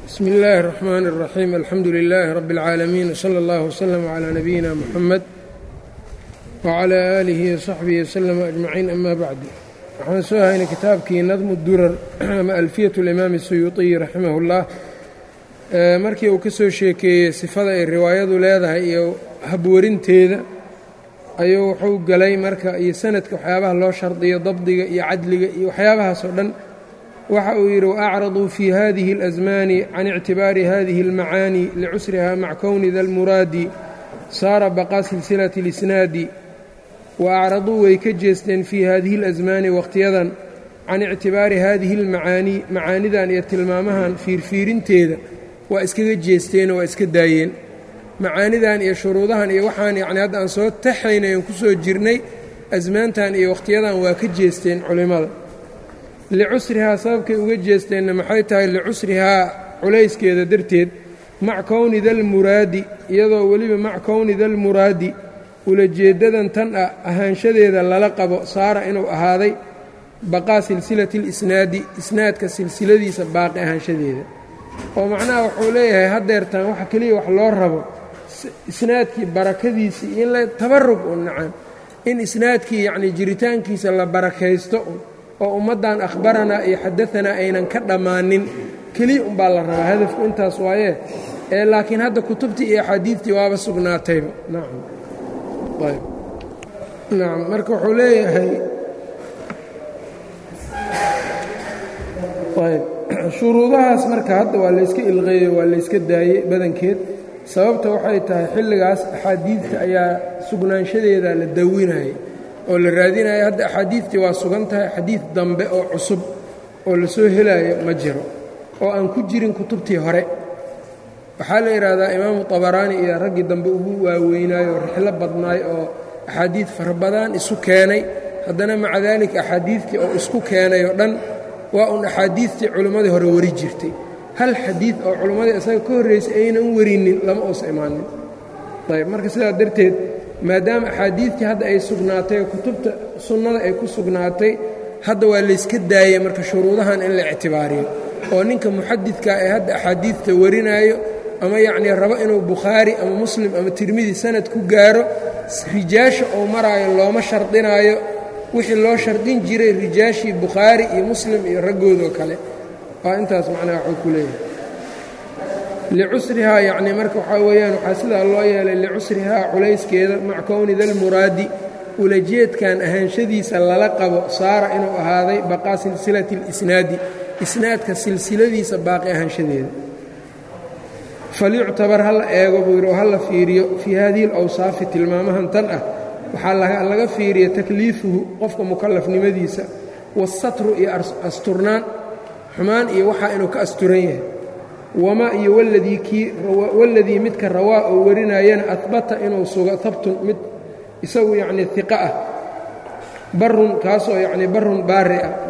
bsmi اllahi الرحmn الرaxيim alxamdu لilaahi rab اlcaalamiin wslى اllah wslm عlى nabiyina mxamed wعlى aalihi وsaxbihi wslm ajmaciin ama bacd waxaan soo haynay kitaabkii nadmu durar ama alfiyaة اlimaam الsuyuuطiyi raximah اllah markii uu ka soo sheekeeyey sifada ay riwaayadu leedahay iyo habwarinteeda ayuu wuxuu galay marka iyo sanadka waxyaabaha loo shardiyo dabdiga iyo cadliga iyo waxyaabahaas oo dhan waxa uu yidhi waacraduu fii hadihi اlasmaani can ictibaari hadihi اlmacaani licusriha mac kowni da lmuraadi saara baqaa silsilati اlisnaadi wa acraduu way ka jeesteen fii hadihi اlasmaani wakhtiyadan can ictibaari hadihi اlmacaani macaanidan iyo tilmaamahan fiirfiirinteeda waa iskaga jeesteenoo waa iska daayeen macaanidan iyo shuruudahan iyo waxaan yacni hadda aan soo taxaynay aan ku soo jirnay asmaantan iyo wakhtiyadan waa ka jeesteen culimmada licusrihaa sababkay uga jeesteenna maxay tahay licusrihaa culayskeeda darteed mac kowni dalmuraadi iyadoo weliba mac kowni dalmuraadi ulajeeddadan tan ah ahaanshadeeda lala qabo saara inuu ahaaday baqaa silsilati اlisnaadi isnaadka silsiladiisa baaqi ahaanshadeeda oo macnaha wuxuu leeyahay haddeertaan waxa keliya wax loo rabo isnaadkii barakadiisii in la tabarug un nacam in isnaadkii yacnii jiritaankiisa la barakaysto un oo ummaddan akhbaranaa iyo xadaanaa aynan ka dhammaanin keliya umbaa la rabaa hadafku intaas waaye ee laakiin hadda kutubtii iyo axaadiidtii waaba sugnaatayba nacam ayb nacam marka wuxuu leeyahay ayb shuruudahaas marka hadda waa layska ilqeeyey waa layska daayey badankeed sababta waxay tahay xilligaas axaadiidta ayaa sugnaanshadeeda la dawinayay oo la raadinaya hadda axaadiidtii waa sugan tahay xadiid dambe oo cusub oo la soo helaayo ma jiro oo aan ku jirin kutubtii hore waxaa la yidhaahdaa imaamu tabaraani iyo raggii dambe ugu waaweynaayo oo rixlo badnaay oo axaadiid fara badan isu keenay haddana maca daalika axaadiidtii oo isku keenay oo dhan waa un axaadiidtii culimmadii hore wari jirtay hal xadiid oo culimmadii isaga ka horraysay aynan warinin lama uusa imaanin ayb marka sidaa darteed maadaama axaadiidtii hadda ay sugnaatay oo kutubta sunnada ay ku sugnaatay hadda waa layska daayey marka shuruudahan in la ictibaariyo oo ninka muxadidka ee hadda axaadiidta warinaayo ama yacnii rabo inuu bukhaari ama muslim ama tirmidi sanad ku gaaro rijaasha uu maraayo looma shardinaayo wixii loo shardin jiray rijaashii bukhaari iyo muslim iyo raggoodoo kale waa intaas macnaha waxuu ku leeyahay licusrihaa yacnii marka waxaa weeyaan waxaa sidaa loo yeelay licusrihaa culayskeeda mac kowni dalmuraadi ulajeedkan ahaanshadiisa lala qabo saara inuu ahaaday baqaa silsilati اlisnaadi isnaadka silsiladiisa baaqi ahaanshadeeda falyuctabar ha la eego buu yidhi oo ha la fiiriyo fii hadihi اlawsaafi tilmaamahan tan ah waxaa laga fiiriya takliifuhu qofka mukalafnimadiisa waasatru iyo asturnaan xumaan iyo waxaa inuu ka asturan yahay wamaa iyo waladii midka rawaa oo warinayana ahbata inuu sugo habtun mid isagu yacnii iqa ah barun kaasoo yacnii barun baari ah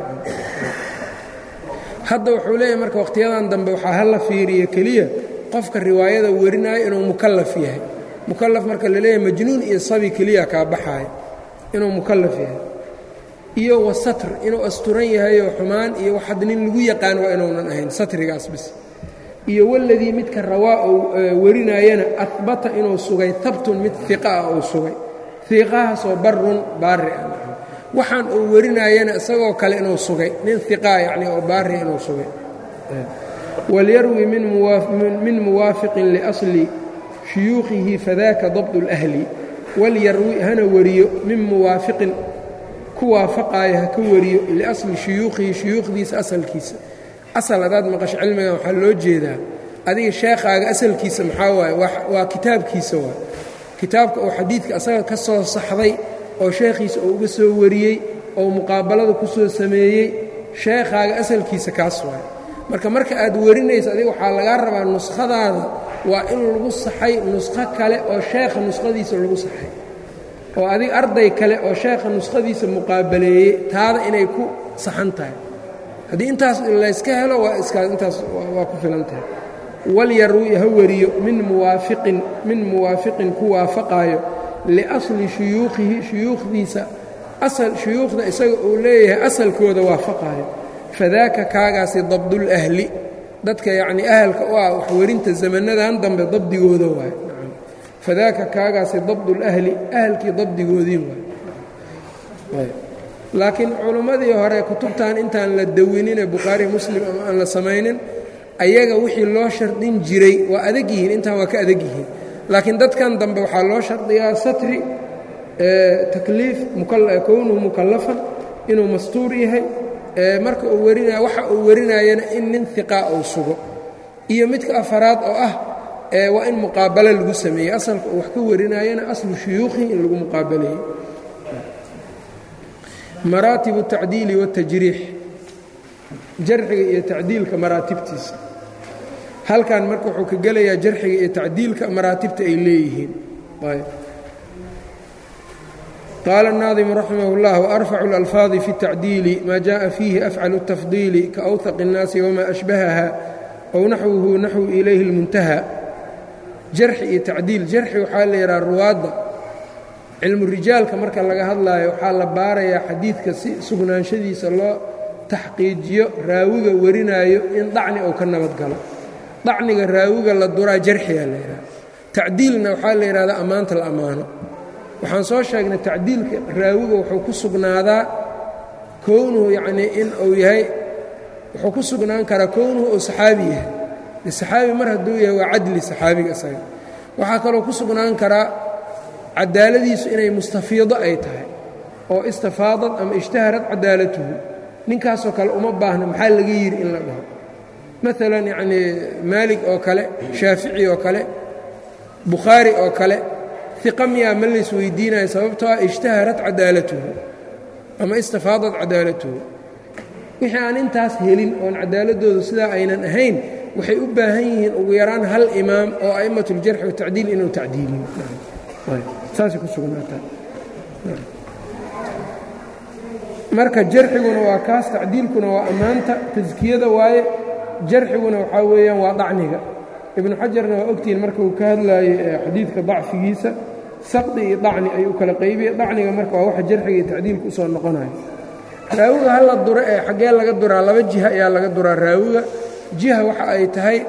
hadda wuxuu leeyahay marka wakhtiyadan dambe waxaa hala fiiriya keliya qofka riwaayada warinaayo inuu mukallaf yahay mukallaf marka la leeyahay majnuun iyo sabi keliya kaa baxaaya inuu mukallaf yahay iyo wasatr inuu asturan yahayoo xumaan iyo waxad nin lagu yaqaan waa inuunan ahayn satrigaas bis iyo waladii midka rawaa uu warinaayana ahbata inuu sugay habtun mid iqa ah uu sugay iqahaasoo barun baari ah waxaan uu warinaayana isagoo kale inuu sugay nin iqaa yacni oo baari inuu sugay walyarwi min muwaafiqin liasli shuyuukhihi fadaaka dabd اlahli walyarwi hana wariyo min muwaafiqin ku waafaqaayo ha ka wariyo liasli shuyuukhihi shuyuukhdiisa asalkiisa asal hadaad maqasho cilmigan waxaa loo jeedaa adiga sheekhaaga asalkiisa maxaa waaye waa kitaabkiisa waay kitaabka oo xadiidka asaga ka soo saxday oo sheekhiisa oo uga soo wariyey oo muqaabalada ku soo sameeyey sheekhaaga asalkiisa kaas waaye marka marka aad warinayso adiga waxaa lagaa rabaa nuskhadaada waa in lagu saxay nuskho kale oo sheekha nuskhadiisa lagu saxay oo adiga arday kale oo sheekha nuskhadiisa muqaabaleeyey taada inay ku saxan tahay haddii intaas layska helo waa iskaas intaas waa ku filan tahay walyarwi ha wariyo min muwaafiqin min muwaafiqin ku waafaqaayo liasli shuyuukhihi shuyuukhdiisa asal shuyuukhda isaga uu leeyahay asalkooda waafaqaayo fadaaka kaagaasi dabdulahli dadka yacnii ahalka u ah waxwerinta zamanadan dambe dabdigooda waay fadaaka kaagaasi dabdulahli ahalkii dabdigoodii waay laakiin culimmadii hore kutubtan intaan la dawinine bukhaari muslim ama aan la samaynin ayaga wixii loo shardin jiray waa adag yihiin intaan waa ka adag yihiin laakiin dadkan dambe waxaa loo shardiyaa satri takliif kownuhu mukallafan inuu mastuur yahay marka uu warinaya waxa uu warinayana in nin hiqaa uu sugo iyo midka afaraad oo ah waa in muqaabalo lagu sameeyey asalka uu wax ka warinayana aslu shuyuukhi in lagu muqaabaleeyey maraatibu الtacdiili wالtajriix jarxiga iyo tacdiilka maraatibtiisa halkan marka wuxuu ka gelayaa jarxiga iyo tacdiilka maraatibta ay leeyihiin qaala الnaadimu raximah اllah وarfacu اlalfaadi fi الtacdiili ma jaءa fiihi afcalu الtafdiili kaأwhaq الnaasi wma ashbahaha ow naxwuhu naxwu ilayhi اlmuntaha jarxi iyo tacdiil jarxi waxaa la yidhaha ruwaadda cilmu rijaalka marka laga hadlaayo waxaa la baarayaa xadiidka si sugnaanshadiisa loo taxqiijiyo raawiga warinaayo in dacni uu ka nabadgalo dacniga raawiga la duraa jarxiyaa la yidhaha tacdiilna waxaa la yidhahdaa ammaanta la ammaano waxaan soo sheegnay tacdiilka raawiga wuxuu ku sugnaadaa kownuhu yacnii in uu yahay wuxuu ku sugnaan karaa kownuhu uu saxaabi yahay saxaabi mar hadduu yahay waa cadli saxaabiga isaga waxaa kaloo ku sugnaan karaa cadaaladiisu inay mustafiido ay tahay oo istafaadad ama ishtaharad cadaalatuhu ninkaasoo kale uma baahna maxaa laga yidhi in la dhaho maalan yacnii maalig oo kale shaafici oo kale bukhaari oo kale iqa miyaa ma lays weydiinayo sababtoo ah ishtaharat cadaalatuhu ama istafaadad cadaalatuhu wixii aan intaas helin oon cadaaladoodu sidaa aynan ahayn waxay u baahan yihiin ugu yaraan hal imaam oo a'immat اljarxi watacdiil inuu tacdiiliyo saasay ku sugnaataa marka jarxiguna waa kaas tacdiilkuna waa ammaanta taskiyada waaye jarxiguna waxaa weeyaan waa dacniga ibnu xajarna waa ogtihiin marka uu ka hadlaayey xadiidka dacfigiisa saqdi iyo dacni ayuu kala qaybiyey dacniga marka waa waxa jarxiga iyo tacdiilka usoo noqonayo raawiga hala duro ee xaggee laga duraa laba jiha ayaa laga duraa raawiga jiha waxa ay tahay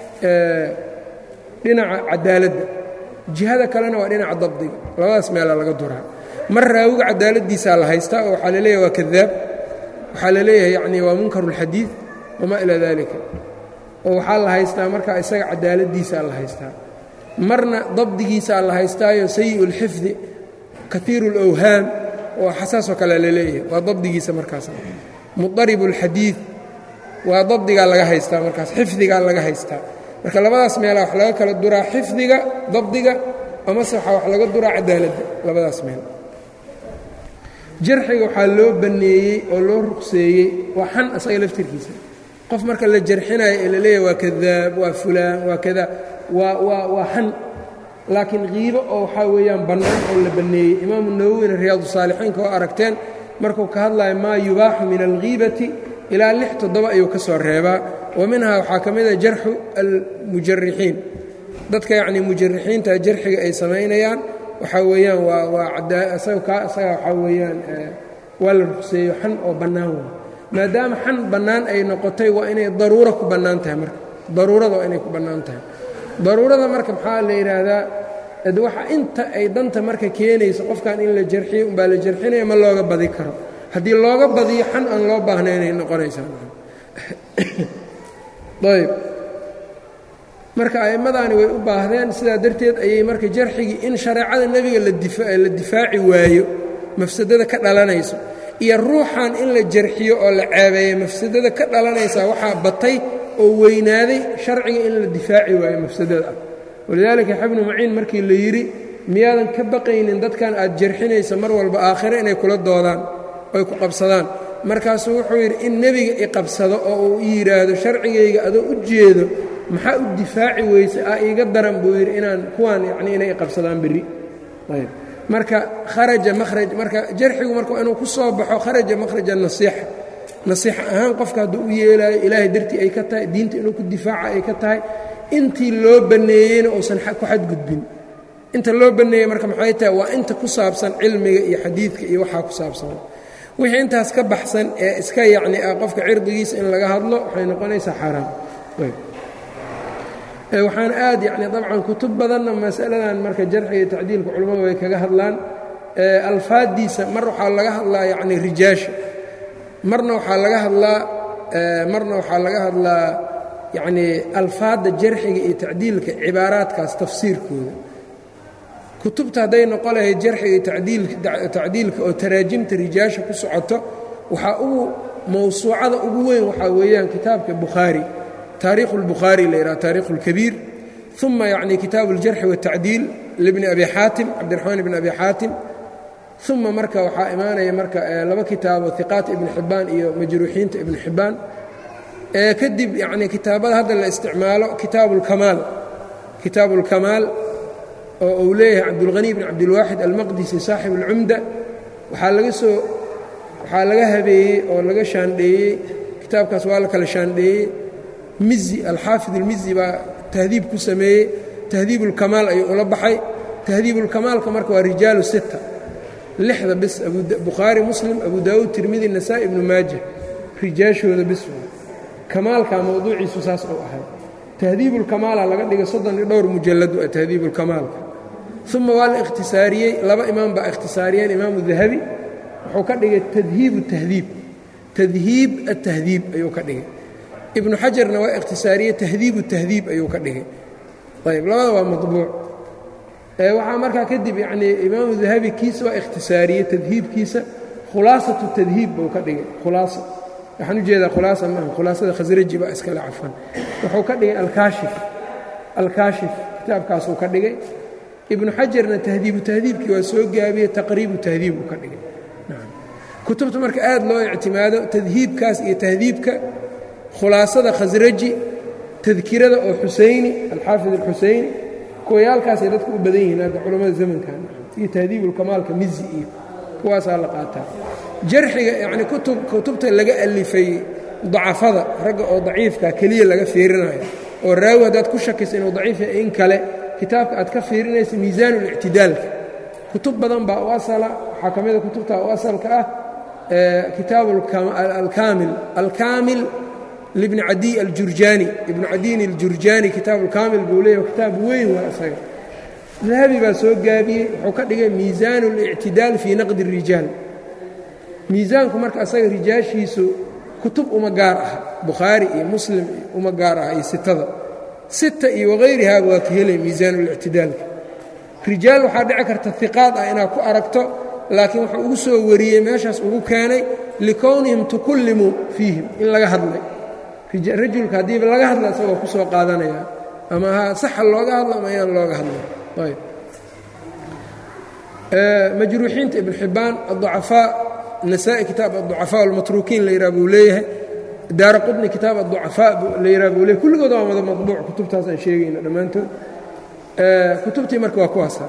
dhinaca cadaaladda jihada kalena waa dhinaca dabdiga labadaas meelaa laga duraa mar raawiga cadaaladiisaa la haystaa oo waxaa laleeyahay waa kadaab waxaa la leeyahay yacnii waa munkaru اlxadiid wamaa ilaa dalika oo waxaa la haystaa marka isaga cadaaladiisaa la haystaa marna dabdigiisaa la haystaayo sayi اlxifdi kaiiru اlawhaam oo xasaasoo kale la leeyahay waa dabdigiisa markaas mudarib اlxadiid waa dabdigaa laga haystaa markaas xifdigaa laga haystaa marka labadaas meelaa wax laga kala duraa xifdiga dabdiga amase waxaa wax laga duraa cadaaladda labadaas meel jarxiga waxaa loo banneeyey oo loo ruqseeyey waa xan asaga laftirkiisa qof marka la jarxinayo ee la leeyahay waa kadaab waa fulaan waa kada waa waa waa xan laakiin kiibo oo waxaa weeyaan bannaan oo la banneeyey imaamu nawowina riyaadu saalixiinka oo aragteen markuu ka hadlayo maa yubaaxu min alghiibati ilaa lix toddoba ayuu ka soo reebaa wa minhaa waxaa ka mid a jarxu almujarixiin dadka yacnii mujarixiinta jarxiga ay samaynayaan waxaa weeyaan waa waa asaga kaa isaga waxaa weeyaan waa la ruqseeyo xan oo bannaan waa maadaama xan bannaan ay noqotay waa inay daruuro ku bannaan tahay marka daruurada waa inay ku bannaan tahay daruurada marka maxaa la yidhaahdaa waxa inta ay danta marka keenayso qofkan in la jarxiyo umbaa la jarxinaya ma looga badi karo haddii looga badiyo xan aan loo baahnayn ay noqonaysaa ayb marka a'immadaani way u baahdeen sidaa darteed ayay marka jarxigii in shareecada nebiga la difaaci waayo mafsadada ka dhalanayso iyo ruuxan in la jarxiyo oo la ceebeeyo mafsadada ka dhalanaysaa waxaa batay oo weynaaday sharciga in la difaaci waayo mafsadada ah walidaalika xabnu maciin markii la yidhi miyaadan ka baqaynin dadkan aad jarxinaysa mar walba aakhire inay kula doodaan oy ku qabsadaan markaasuu wuxuu yidhi in nebiga iqabsado oo uu yidhaahdo sharcigayga adoo u jeedo maxaa u difaaci weyse ah iiga daran buu yidhi inaan kuwaan yacnii inay iqabsadaan berri ayb marka kharaja mahraj marka jarxigu marka inuu ku soo baxo kharaja makhraja nasiixa nasiixa ahaan qofka hadduu u yeelaayo ilaahay dartii ay ka tahay diinta inuu ku difaaca ay ka tahay intii loo banneeyeyna uusan ku xadgudbin inta loo banneeyey marka maxay tahay waa inta ku saabsan cilmiga iyo xadiidka iyo waxaa ku saabsan wixii intaas ka baxsan ee iska yacni ah qofka cirdigiisa in laga hadlo waxay noqonaysaa xaaraam waxaan aad yani dabcan kutub badanna masaladan marka jarxiga iyo tacdiilka culammadu way kaga hadlaan alfaaddiisa mar waxaa laga hadlaa yani rijaasha marna waxaa laga hadlaa marna waxaa laga hadlaa yacnii alfaadda jarxiga iyo tacdiilka cibaaraadkaas tafsiirkooda kutubta hadday noqon lahayd jarxiga iyo tacdiilka oo taraajimta rijaasha ku socoto waxaa ugu mawsuucada ugu weyn waxaa weeyaan kitaabka bukhaari taariikhu اlbukhaari la yidhaha taarikhu اlkabiir uma yacni kitaabu اljarxi waالtacdiil libni abi xaatim cabdiraxmaan ibni abi xaatim uma marka waxaa imaanaya marka laba kitaabo hiqaat ibni xibbaan iyo majruuxiinta ibni xibbaan kadib yacni kitaabada hadda la isticmaalo kitaabu اlkamaal kitaabu اlkamaal oo uu leeyahay cabdulghani bn cabdilwaaxid almaqdisi saaxib اlcumda waxaa laga soo waxaa laga habeeyey oo laga shaandheeyey kitaabkaas waa la kala shaandheeyey mizi alxaafid اlmizi baa tahdiib ku sameeyey tahdiib اlkamaal ayuu ula baxay tahdiib اlkamaalka marka waa rijaalu sita lixda bis bukhaari muslim abu daawuud tirmidi nasaa-i ibnu maaja rijaashooda bis kamaalka mowduuciisu saas uu ahay tahdiibulkamaala laga dhigay soddon iyo dhowr mujalladu ah tahdiibulkamaalka uma waa la ikhtisaariyey laba imaam baa ikhtisaariyeen imaamu dahabi wuxuu ka dhigay tadhiibu tahdiib tadhiib atahdiib ayuu ka dhigay ibnu xajarna waa ikhtisaariyey tahdiibu tahdiib ayuu ka dhigay ayb labada waa maطbuuc waxaa markaa kadib yanii imaamu dahabi kiisa waa ikhtisaariyey tadhiibkiisa khulaasatu tadhiib buu ka dhigay khulaasa waxaan ujeedaa khulaasa maaha khulaasada khasraji baa iskale cafan wuxuu ka dhigay alkaashif alkaashif kitaabkaasuu ka dhigay ibnu xajarna tahdiibu tahdiibkii waa soo gaabiyey taqriibu tahdiib uu ka dhigay kutubta marka aad loo ictimaado tadhiibkaas iyo tahdiibka khulaasada khasraji tadkirada oo xusayni alxaafid alxusayni kuwayaalkaasay dadku u badan yihiin hadda culammada zamankan iyo tahdiibulkamaalka mizi iyo kuwaasaa la qaataa jarxiga yacni kutub kutubta laga alifay dacafada ragga oo daciifka keliya laga fiirinayo oo raawi haddaad ku shakaysa inuu daciif yahay in kale kitaabka aad ka fiirinaysa miisaanulictidaalka kutub badan baa u asala waxaa ka mida kutubta u asalka ah kitaabu alkaamil alkaamil libni cadiy aljurjaani ibnu cadiyin aljurjaani kitaabu alkaamil buu leeyahy kitaab weyn waa isaga dahabi baa soo gaabiyey wuxuu ka dhigay miisaanu اlictidaal fii naqdi الrijaal miisaanku marka asaga rijaashiisu kutub uma gaar ah bukhaari iyo muslim uma gaar ah iyo sitada sita iyo wahayrihaaba waa ka helay miisaan اlictidaalka rijaal waxaa dhici karta hiqaad ah inaad ku aragto laakiin wuxuu ugu soo wariyey meeshaas ugu keenay likownihim tukullimuu fiihim in laga hadlay rajulka haddiiba laga hadla isagoo ku soo qaadanaya ama ha saxa looga hadlo ama ayaan looga hadlay ayb majruuxiinta ibn xibbaan aلضucafaa nasaa-i kitaab aلضucafaa almatruukiin la yidhaha buu leeyahay daara qudni kitaab aلضucafaa la yidhaha buu leeyahy kulligooda waa wada maطbuuc kutubtaas aan sheegayno dhammaantood kutubtii marka waa kuwaasa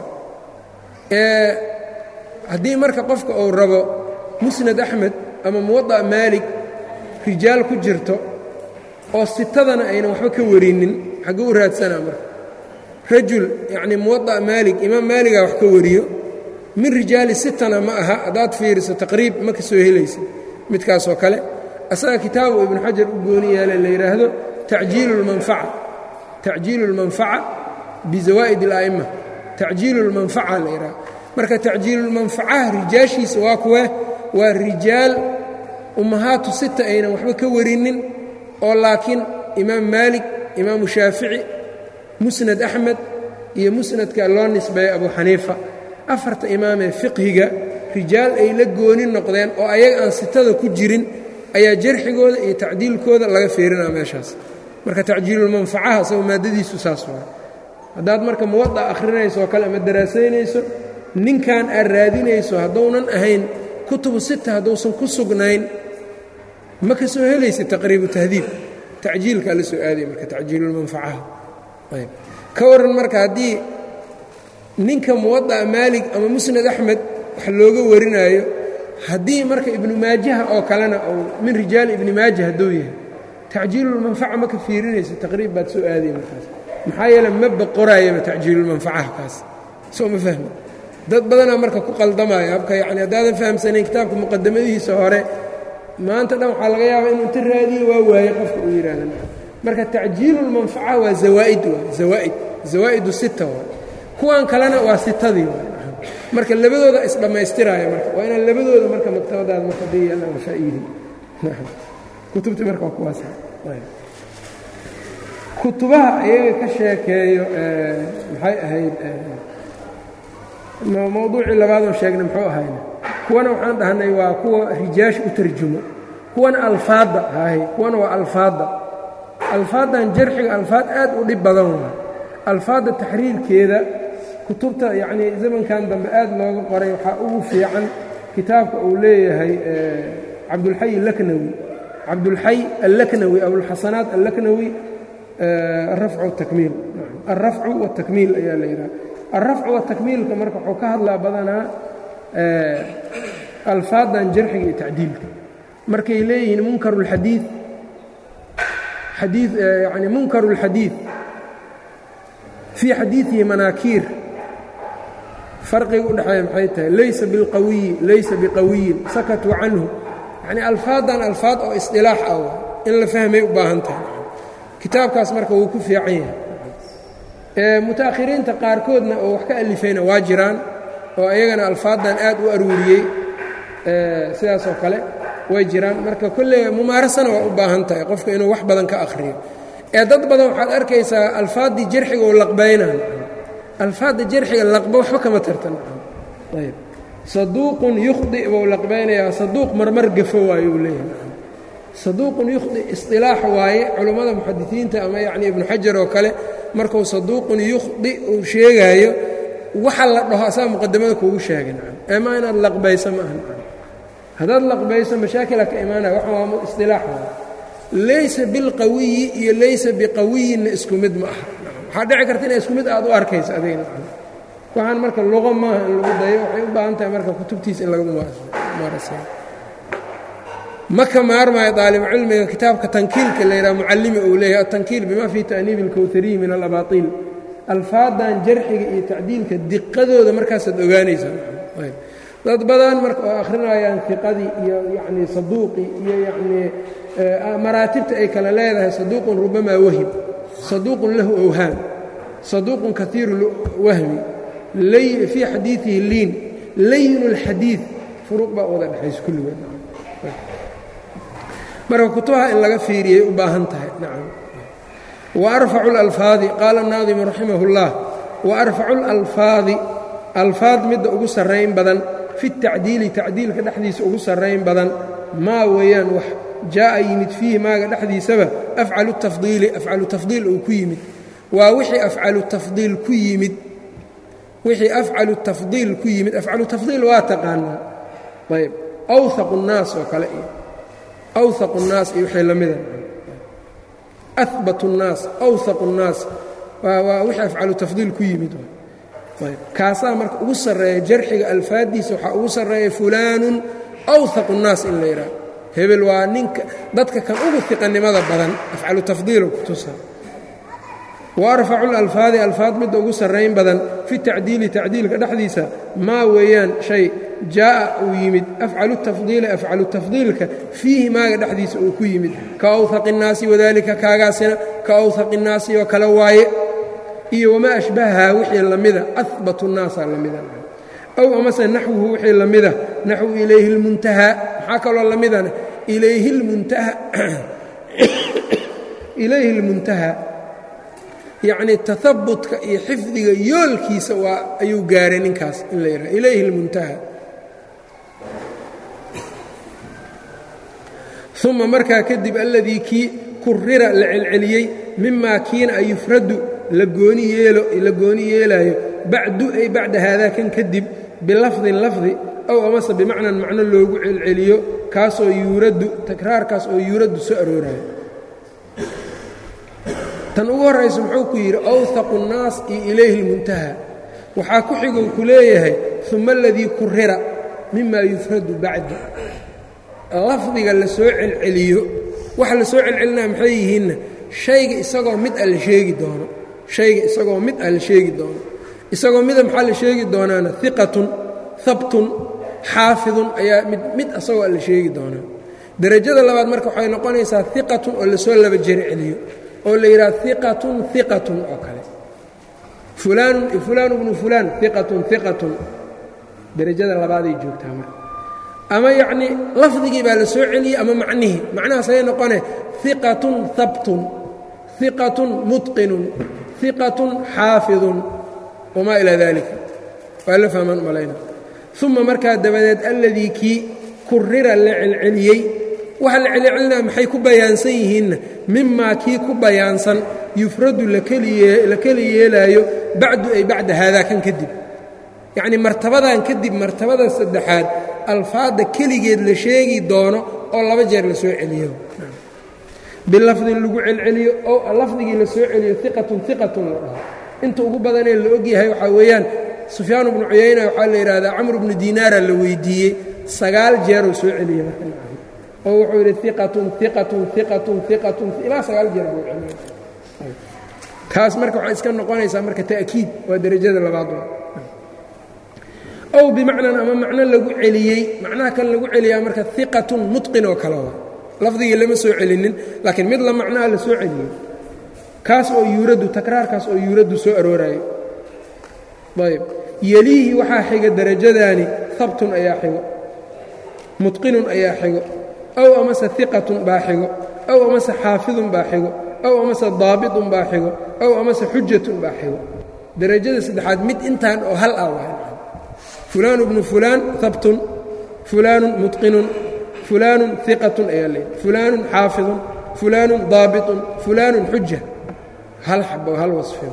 haddii marka qofka uu rabo musnad axmed ama muwaطa maalig rijaal ku jirto oo sitadana aynan waxba ka warinin xagguu u raadsanaa marka rajul yacnii muwaطa maalig imaam maaligaa wax ka wariyo min rijaali sitana ma aha haddaad fiiriso taqriib ma ka soo helaysa midkaasoo kale asaga kitaabu ibnu xajar u gooni yeele la yidhaahdo tacjiilu اlmanfaca tacjiilu اlmanfaca bizawaa'id اla'ima tacjiilu اlmanfaca la yidhahdo marka tacjiilulmanfacaha rijaashiisa waa kuwe waa rijaal ummahaatu sita aynan waxba ka warinin oo laakiin imaam maalik imaamu shaafici musnad axmed iyo musnadka loo nisbeeyo abu xaniifa afarta imaamee fiqhiga rijaal ay la gooni noqdeen oo ayaga aan sitada ku jirin ayaa jarxigooda iyo tacdiilkooda laga fiirinaa meeshaas marka tacjiilulmanfacaha isagoo maaddadiisu saas waa haddaad marka muwada akhrinayso oo kale ama daraasaynayso ninkan aad raadinayso hadduunan ahayn kutubu sita hadduusan ku sugnayn ma ka soo helaysa taqriibu tahdiib tacjiilkaa la soo aaday marka tacjiilulmanfacaha ayb ka waran marka haddii ninka muwada'a maalig ama musnad axmed wax looga warinaayo haddii marka ibnu maajaha oo kalena ou min rijaali ibni maaja hadduu yahay tacjiilulmanfaca ma ka fiirinaysa taqriib baad soo aaday markaas maxaa yeele ma boqoraayaba tacjiilulmanfacaha kaas soo ma fahmi dad badanaa marka ku qaldamaya habka yacni haddaadan fahamsanayn kitaabka muqadamadihiisa hore maanta dhan waxaa laga yaabaa inuu inta raadiyo waa waaye qofka uu yidhaahda marka tacjiilu lmanfaca waa zawaa'id waay zawaa'id zawaa'idu sita waay kuwan kalena waa sitadii waay marka labadooda isdhammaystiraayo marka waa inaan labadooda marka maktabadaada marka hadday yaallaan la faa'iidin kutubtii marka waa kuwaas kutubaha iyaga ka sheekeeyo maxay ahayd mawduucii labaadoo sheegnay muxuu ahayna kuwana waxaan dhahnay waa kuwa rijaash u tarjumo kuwana alfaadda hay kuwana waa alfaadda alfaaddan jarxiga alfaad aad u dhib badan waa alfaadda taxriirkeeda kutubta yacnii zamankan dambe aad looga qoray waxaa ugu fiican kitaabka uu leeyahay cabdulxay allaknawi cabdulxay allaknawi abulxasanaat allaknawi alrafcu watakmiil alrafcu watakmiil ayaa la yidhaha alrafcu watakmiilka marka wuxuu ka hadlaa badanaa alfaaddan jarxiga iyo tacdiilka markay leeyihiin munkaru اlxadiid xadii yani munkaru اlxadiid fii xadiiثihi manaakiir farqiga u dhexeeya maxay tahay laysa bilqawiyi laysa biqawiyin sakatuu canhu yani alfaaddan alfaad oo isdilaax ah in la fahmay u baahan tahay kitaabkaas marka wuu ku fiican yahay mutaakhiriinta qaarkoodna oo wax ka alifayna waa jiraan oo ayagana alfaaddan aad u aruuriyey sidaas oo kale way jiraan marka kolley mumaarasana waa u baahan tahay qofka inuu wax badan ka akhriyo ee dad badan waxaad arkaysaa alfaaddii jarxiga oo laqbaynaan alfaadda jarxiga laqba waxba kama tartan ayb saduuqun yukhdi buu laqbaynayaa saduuq marmar gafo waayo uu leeyahay saduuqun yukhdi isilaax waaye culammada muxadisiinta ama yacni ibnu xajar oo kale markuu saduuqun yukhdi uu sheegaayo waxa la dhaho asaga muqadamada kuugu sheegay ee maa inaad laqbayso ma aha haddaad laqbayso mashaakila ka imaanaya waxa waa isilaax waaye laysa bilqawiyi iyo laysa biqawiyinna isku mid ma aha waxaa dhici karta inay isku mid aad u arkayso adigna waxaan marka luqo maaha in lagu dayo waxay u baahan tahay marka kutubtiisa in laga mumaaraseeyo ma ka maarmaayo daalibucilmiga kitaabka tankiilka la yidhaha mucallimi uu leeyahay atankiil bima fii ta'niibi اlkowhariyi min alabaatiil alfaadan jarxiga iyo tacdiilka diqadooda markaasaad ogaanaysaa dad badan marka oo akhrinayaan fiqadii iyo yacnii saduuqii iyo yacnii maraatibta ay kala leedahay saduuqun rubamaa wahim saduuqun lahu owhaam saduuqun kaiiru wahmi fii xadiiihi liin layin اlxadiid furuuq baa wada dhexaysa kulligood marka kutubaha in laga fiiriyay u baahan tahay nacam waarfacu اlalfaadi qaala الnaadimu raximah اllah waarfacu اlalfaadi alfaad midda ugu sarrayn badan fi اtacdiili tacdiilka dhexdiisa ugu sarrayn badan maa weeyaan wax jaa'a yimid fiihi maaga dhexdiisaba afcalu tafdiili afcalu tafdiil uu ku yimid waa wixii afcalu tafdiil ku yimid wixii afcalu tafdiil ku yimid afcalu tafdiil waa taqaanaa ayb awhaqu الnaas oo kale iyo awhaqu الnaas iyo wixii la mida ahbat الnaas awhaqu الnaas waa wixii afcalu tafdiil ku yimid ayb kaasaa marka ugu sarreeya jarxiga alfaaddiisa waxaa ugu sarreeya fulaanun awhaqu الnaas in la yidhaah hebel waa ninka dadka kan ugu iqanimada badan afcalu tafdiilo ku tusa waarfacu lalfaadi alfaad midda ugu sarrayn badan fi tacdiili tacdiilka dhexdiisa maa weeyaan shay jaa'a uu yimid afcalu tafdiili afcalu tafdiilka fiihi maaga dhexdiisa uu ku yimid ka awhaqi الnaasi wadalika kaagaasina ka awhaqi الnaasi oo kale waaye iyo wamaa ashbahahaa wixii lamida ahbat الnaasaa lamida aw amase naxwuhu wixii lamida naxwu ilayhi اlmuntahaa maxaa kaloo lamidana ilayhi اlmuntaha ilayhi اlmuntahaa yacnii tahabutka iyo xifdiga yoolkiisa waa ayuu gaaray ninkaas in la yidhaha ilayhi اlmuntaha uma markaa kadib alladii kii kurira la celceliyey mimaa kiina ay yufradu la gooni yeelo la gooni yeelaayo bacdu ay bacda haadaa kan kadib bilafdin lafdi ow amase bimacnan macno loogu celceliyo kaasoo yuuraddu takraarkaas oo yuuraddu soo aroorayo tan ugu horraysa muxuu ku yidhi awhaqu الnaas iyo ilayhi اlmuntaha waxaa ku xigou ku leeyahay uma aladii kurira mima yufradu bacda lafdiga la soo celceliyo waxa la soo celcelinaya maxay yihiinna shayga isagoo mid a la sheegi doono shayga isagoo mid a la sheegi doono isagoo mida maxaa la sheegi doonaana iqatun habtun xaafidun ayaa mid mid isagoo a la sheegi doonaa derajada labaad marka waxay noqonaysaa iqatun oo lasoo laba jeri celiyo oo la yidhaha iqatun iqatun oo kale fulaanun fulaan bnu fulaan iqatun iqatun derajada labaaday joogtaa marka ama yacnii lafdigii baa la soo celiyey ama macnihii macnahaas ayay noqone iqatun habtun iqatun mutqinun iqatun xaafidun wamaa ilaa dalika waa la fahmaan malayna uma markaa dabadeed alladii kii kurira la celceliyey waxa la celcelinaya maxay ku bayaansan yihiinna mimaa kii ku bayaansan yufradu la keli yeelaayo bacdu ay bacda haadaa kan kadib yacnii martabadan kadib martabada saddexaad alfaadda keligeed la sheegi doono oo laba jeer la soo celiyo bilafdin lagu celceliyo oo lafdigii la soo celiyo iqatun iqatun la dhaho inta ugu badanee la ogyahay waxaa weeyaan sufyaan bnu cuyayna waxaa la yidhahdaa camr bnu diinaara la weydiiyey sagaal jeeruu soo celiyey marka oo wuxuu yidhi iqatun iqatun iqatun iqatun ilaa sagaal jeer buu celiyey taas marka waxay iska noqonaysaa marka ta'kiid waa derajada labaad ow bimacnan ama macno lagu celiyey macnaha kan lagu celiyaa marka iqatun mutqin oo kale waa lafdigii lama soo celinin laakiin mid la macnaha la soo celiyey kaas oo yuuraddu takraarkaas oo yuuraddu soo aroorayo ayb yeliihi waxaa xiga derajadaani habtun ayaa xigo mutqinun ayaa xigo ow amase iqatun baa xigo ow amase xaafidun baa xigo ow amase daabitun baa xigo ow amase xujatun baa xigo derajada saddexaad mid intaan oo hal ah waa fulaanu bnu fulaan habtun fulaanun mutqinun fulaanun iqatun ayaa leeyahy fulaanun xaafidun fulaanun daabitun fulaanun xuja hal xabo hal wasfin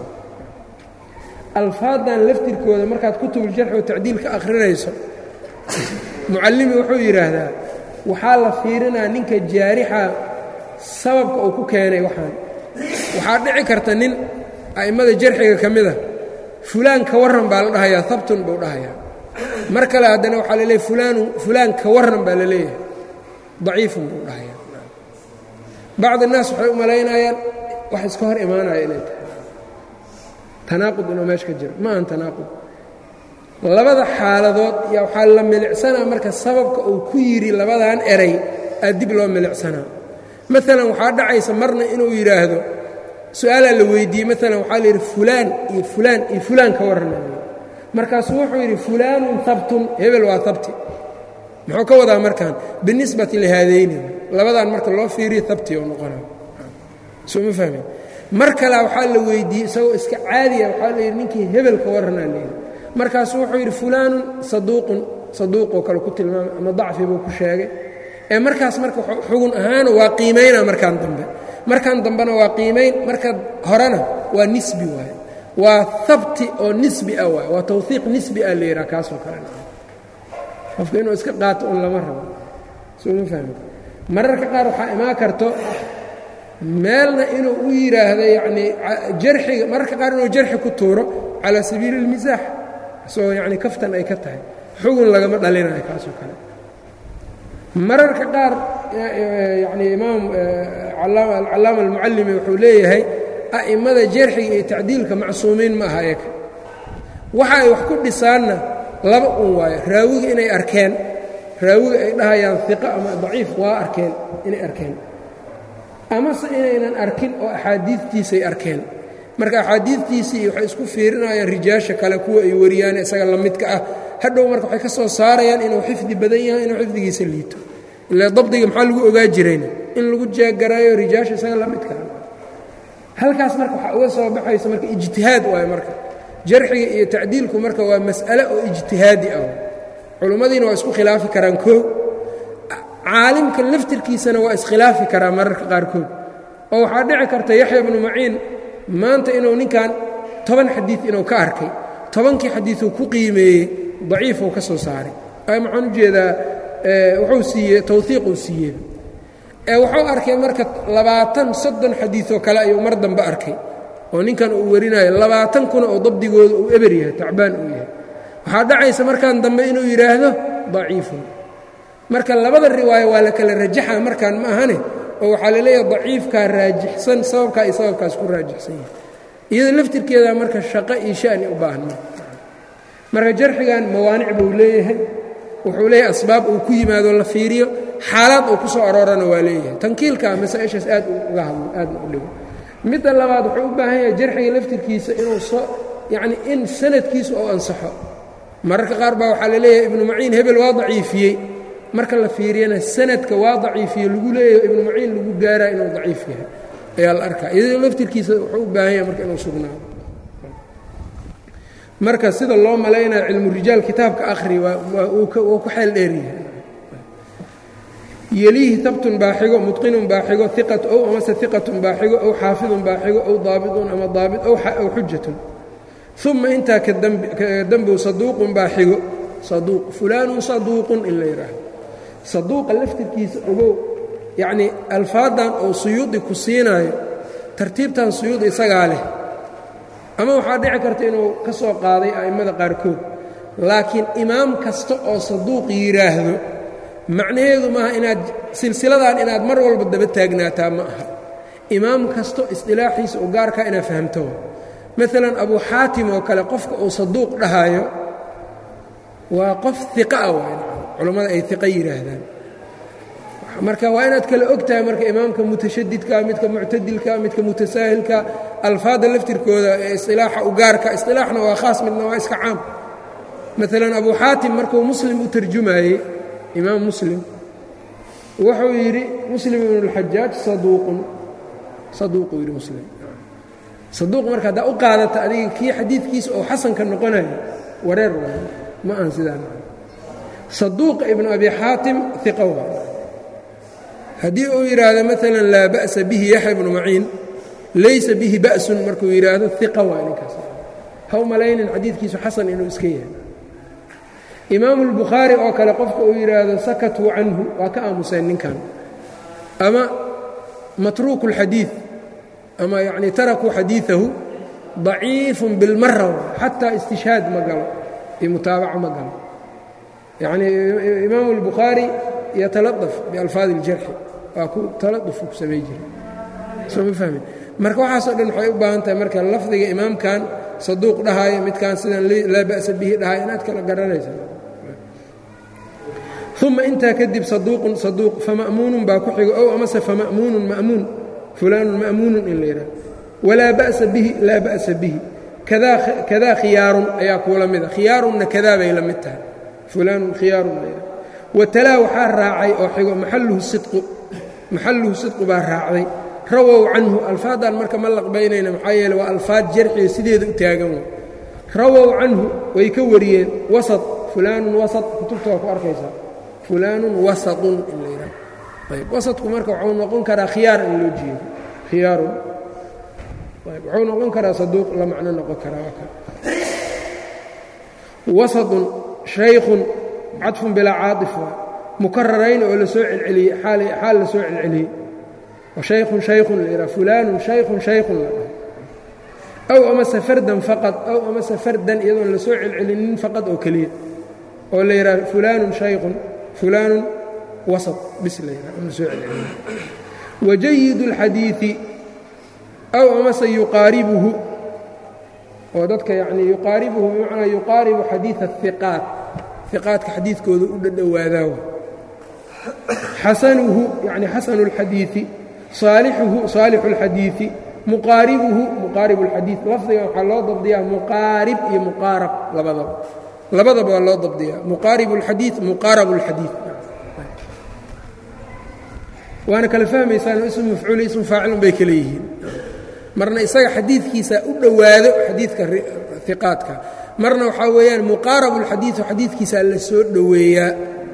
alfaaddan laftirkooda markaad kutubuljarxi oo tacdiil ka akhrinayso mucallimi wuxuu yidhaahdaa waxaa la fiirinaa ninka jaarixa sababka uu ku keenay waxaan waxaa dhici karta nin a'immada jarxiga ka mida fulaan ka warran baa la dhahayaa habtun buu dhahayaa mar kale haddana waxaa la leeyahy fulaanu fulaan ka warran baa la leeyahay daciifun buu dhahayaa bacd annaas waxay u malaynayaan wax iska hor imaanaya inay tahay tanaaqud inuu meesha ka jiro ma ahan tanaaqud labada xaaladood yaa waxaa la milicsanaa marka sababka uu ku yidhi labadan eray aa dib loo milicsanaa maalan waxaa dhacaysa marna inuu yidhaahdo su-aalaa la weydiiyey maalan waxaa la yidhi fulaan iyo fulaan iyo fulaan ka warranaya markaasuu wuxuu yidhi fulaanun habtun hebel waa habti muxuu ka wadaa markaan binisbati lihaadayni labadan marka loo fiiriyo habti oo noqonayo soo ma fahmin mar kalea waxaa la weydiiyey isagoo iska caadiya waxaa la yidhi ninkii hebel ka warranaa layidhi markaasuu wuxuu yidhi fulaanun saduuqun saduuqoo kale ku tilmaamay ama dacfi buu ku sheegay ee markaas marka xugun ahaana waa qiimaynaa markaan dambe markaan dambena waa qiimayn marka horena waa nisbi waaye waa habti oo nisbi ah waay waa tawhiiq nisbi ah la yidhaha kaasoo kalena qofka inuu iska qaato un lama rabo soo ma fahmi mararka qaar waxaa imaan karto meelna inuu u yidhaahdo yacnii jarxiga mararka qaar inuu jarxi ku tuuro calaa sabiili اlmisaax isagoo yacni kaftan ay ka tahay xugun lagama dhalinayo kaasoo kale mararka qaar yacni imaam alcallaama almucallimi wuxuu leeyahay a'immada jarxiga iyo tacdiilka macsuumiin ma aha eeka waxa ay wax ku dhisaanna laba un waayo raawiga inay arkeen raawiga ay dhahayaan iqa ama daciif waa arkeen inay arkeen amase inaynan arkin oo axaadiidtiisay arkeen marka axaadiidtiisii waxay isku fiirinayaan rijaasha kale kuwa ay wariyaan isaga la midka ah hadhow marka waxay ka soo saarayaan inuu xifdi badan yahay inuu xifdigiisa liito ila dabdiga maxaa lagu ogaa jirayna in lagu jeeggaraayo rijaasha isaga la midka ah halkaas marka waxaa uga soo baxaysa marka ijtihaad waayo marka jarxiga iyo tacdiilku marka waa mas'ale oo ijtihaadi ah culummadiina waa isku khilaafi karaan koo caalimka laftirkiisana waa iskhilaafi karaa mararka qaarkood oo waxaa dhici karta yaxya bnu maciin maanta inuu ninkan toban xadiid inuu ka arkay tobankii xadiiuu ku qiimeeyey daciifuu ka soo saaray maxaan ujeedaa wuxuu siiyey tawhiiquu siiyey ee wuxuu arkay marka labaatan soddon xadiioo kale ayuu mar dambe arkay oo ninkan uu warinayo labaatan kuna oo dabdigooda uu eber yahay tacbaan uu yahay waxaa dhacaysa markaan dambe inuu yidhaahdo daciifun marka labada riwaayo waa la kala rajaxa markaan ma ahane oo waxaa la leeyahay daciifkaa raajixsan sababkaa iyo sababkaas ku raajixsan yahay iyada laftirkeeda marka shaqo iyo sha'ni u baahan marka jarxigan mawaanic buu leeyahay wuxuu leeyahay asbaab uu ku yimaado la fiiriyo xaalaad uu ku soo aroorana waa leeyahay tankiilka masaa-ishaas aad uga hadlo aadna u dhigo midda labaad wuxuu u baahan yahay jarxiga laftirkiisa inuu soo yacni in sanadkiisu ou ansaxo mararka qaar baa waxaa la leeyahay ibnu maciin hebel waa daciifiyey marka la fiiriyana sanadka waa daciifiye lagu leeyahay ibnu maciin lagu gaaraa inuu daciif yahay ayaa la arkaa iyadoo laftirkiisa wuxuu u baahan yahay marka inuu sugnaado marka sida loo malaynayo cilmu rijaal kitaabka akhri wuu ku xeel dheeryahay yeliihi habtun baa xigo mutqinun baa xigo iqat ow amase iqatun baa xigo ow xaafidun baa xigo ow daabitun ama daabit ow xujatun uma intaa kadambow saduuqun baa xigo saduuq fulaanun saduuqun in la yidhaahdo saduuqa laftirkiisa ogow yacnii alfaadan oo suyuudi ku siinaayo tartiibtan suyuudi isagaa leh ama waxaa dhici karta inuu ka soo qaaday a'immada qaarkood laakiin imaam kasta oo saduuq yidhaahdo macnaheedu maaha inaad silsiladan inaad mar walba daba taagnaataa ma aha imaam kasto isdilaaxiisa u gaarkaa inaad fahamto maalan abuu xaatim oo kale qofka uu saduuq dhahaayo waa qof iqa ah waa culammada ay iqa yidhaahdaan marka waa inaad kale og tahay marka imaamka mutashadidka midka muctadilka midka mutasaahilka alfaadda laftirkooda ee isilaaxa u gaarka isilaaxna waa khaas midna waa iska caam maalan abuu xaatim markuu muslim u tarjumaayey imaam muslim wuxuu yidhi muslim ibnu اlxajaaj saduuqun saduuquu yidhi muslim saduuq marka haddaa u qaadata adiga kii xadiidkiisa oo xasanka noqonayo wareer waay ma ahan sidaan saduuqa ibnu abi xaatim iqa waay haddii uu yidhaahdo maalan laa ba'sa bihi yaxya ibnu maciin laysa bihi ba'sun markuu yidhaahdo iqa waay ninkaas ha u malaynin xadiidkiisu xasan inuu iska yahay imaamu اlbukhaari oo kale qofka uu yidhaahdo sakatuu canhu waa ka aamuseen ninkan ama matruuku اlxadiid ama yacni tarakuu xadiiثahu ضaciifun bilmara xataa istishhaad ma galo iyo mutaabaco ma galo yacni imaamu اlbukhaari yataladaf bialfaadi اljarxi waa ku taladufuu ku samay jiray soo ma fahmin marka waxaasoo dhan waxay u baahan tahay marka lafdiga imaamkan saduuq dhahaayo midkaan sidaan laa ba'sa bihi dhahaayo inaad kala garanaysa uma intaa kadib saduuqun saduuq fama'muunun baa ku xigo ow amase fama'muunun ma'muun fulaanun ma'muunun in la yidhaha walaa ba'sa bihi laa ba'sa bihi kadaa khiyaarun ayaa kuula mida khiyaarunna kadaa bay la mid tahay fulaanun khiyaarun la yidhaha watalaa waxaa raacay oo xigo maxalluhu sidqu maxalluhu sidqu baa raacday rawow canhu alfaaddan marka ma laqbaynayna maxaa yeele waa alfaad jarxiyo sideeda u taagan way rawow canhu way ka wariyeen wasat fulaanun wasat kutubta waa ku arkaysaa fulaanun wasatun in la yidhaha ayb wasadku marka wuxuu noqon karaa khiyaar in loo jeedo khiyaarun ayb wuxuu noqon karaa saduuq la macno noqon karaa waa kan wasatun shaykhun cadfun bilaa caaطif waa mukararayn oo la soo celceliyey xaal la soo celceliyey shaykun shaykun la yidhaha fulaanun shaykun shaykun la dhaho aw amase fardan faqad aw amase fardan iyadoon la soo celcelinin faqad oo keliya oo la yidhaha fulaanun shaykun fulaanun wasat bis la yidhaha on la soo celcelinin wajayidu اlxadiiثi aw amase yuqaaribuhu oo dadka yacnii yuqaaribuhu bimacnaa yuqaaribu xadiiثa الhiqaat hiqaadka xadiidkooda u dhadhowaadaa xasanuhu yani xasanu اlxadiiثi saalixuhu saalixu اlxadiiثi muqaaribuhu muqaarib اlxadiiث lafdigan waxaa loo dabdiyaa muqaarib iyo muqaarab labadaba labadaba waa loo dabdiyaa muqaarib اlxadiiث muqaarab اlxadiiث waana kala fahmaysaan ismu mafcuuli ismu faacilun bay kale yihiin marna isaga xadiidkiisa u dhowaado xadiidka hiqaadka marna waxaa weeyaan muqaarab اlxadiiثu xadiidkiisaa la soo dhoweeyaa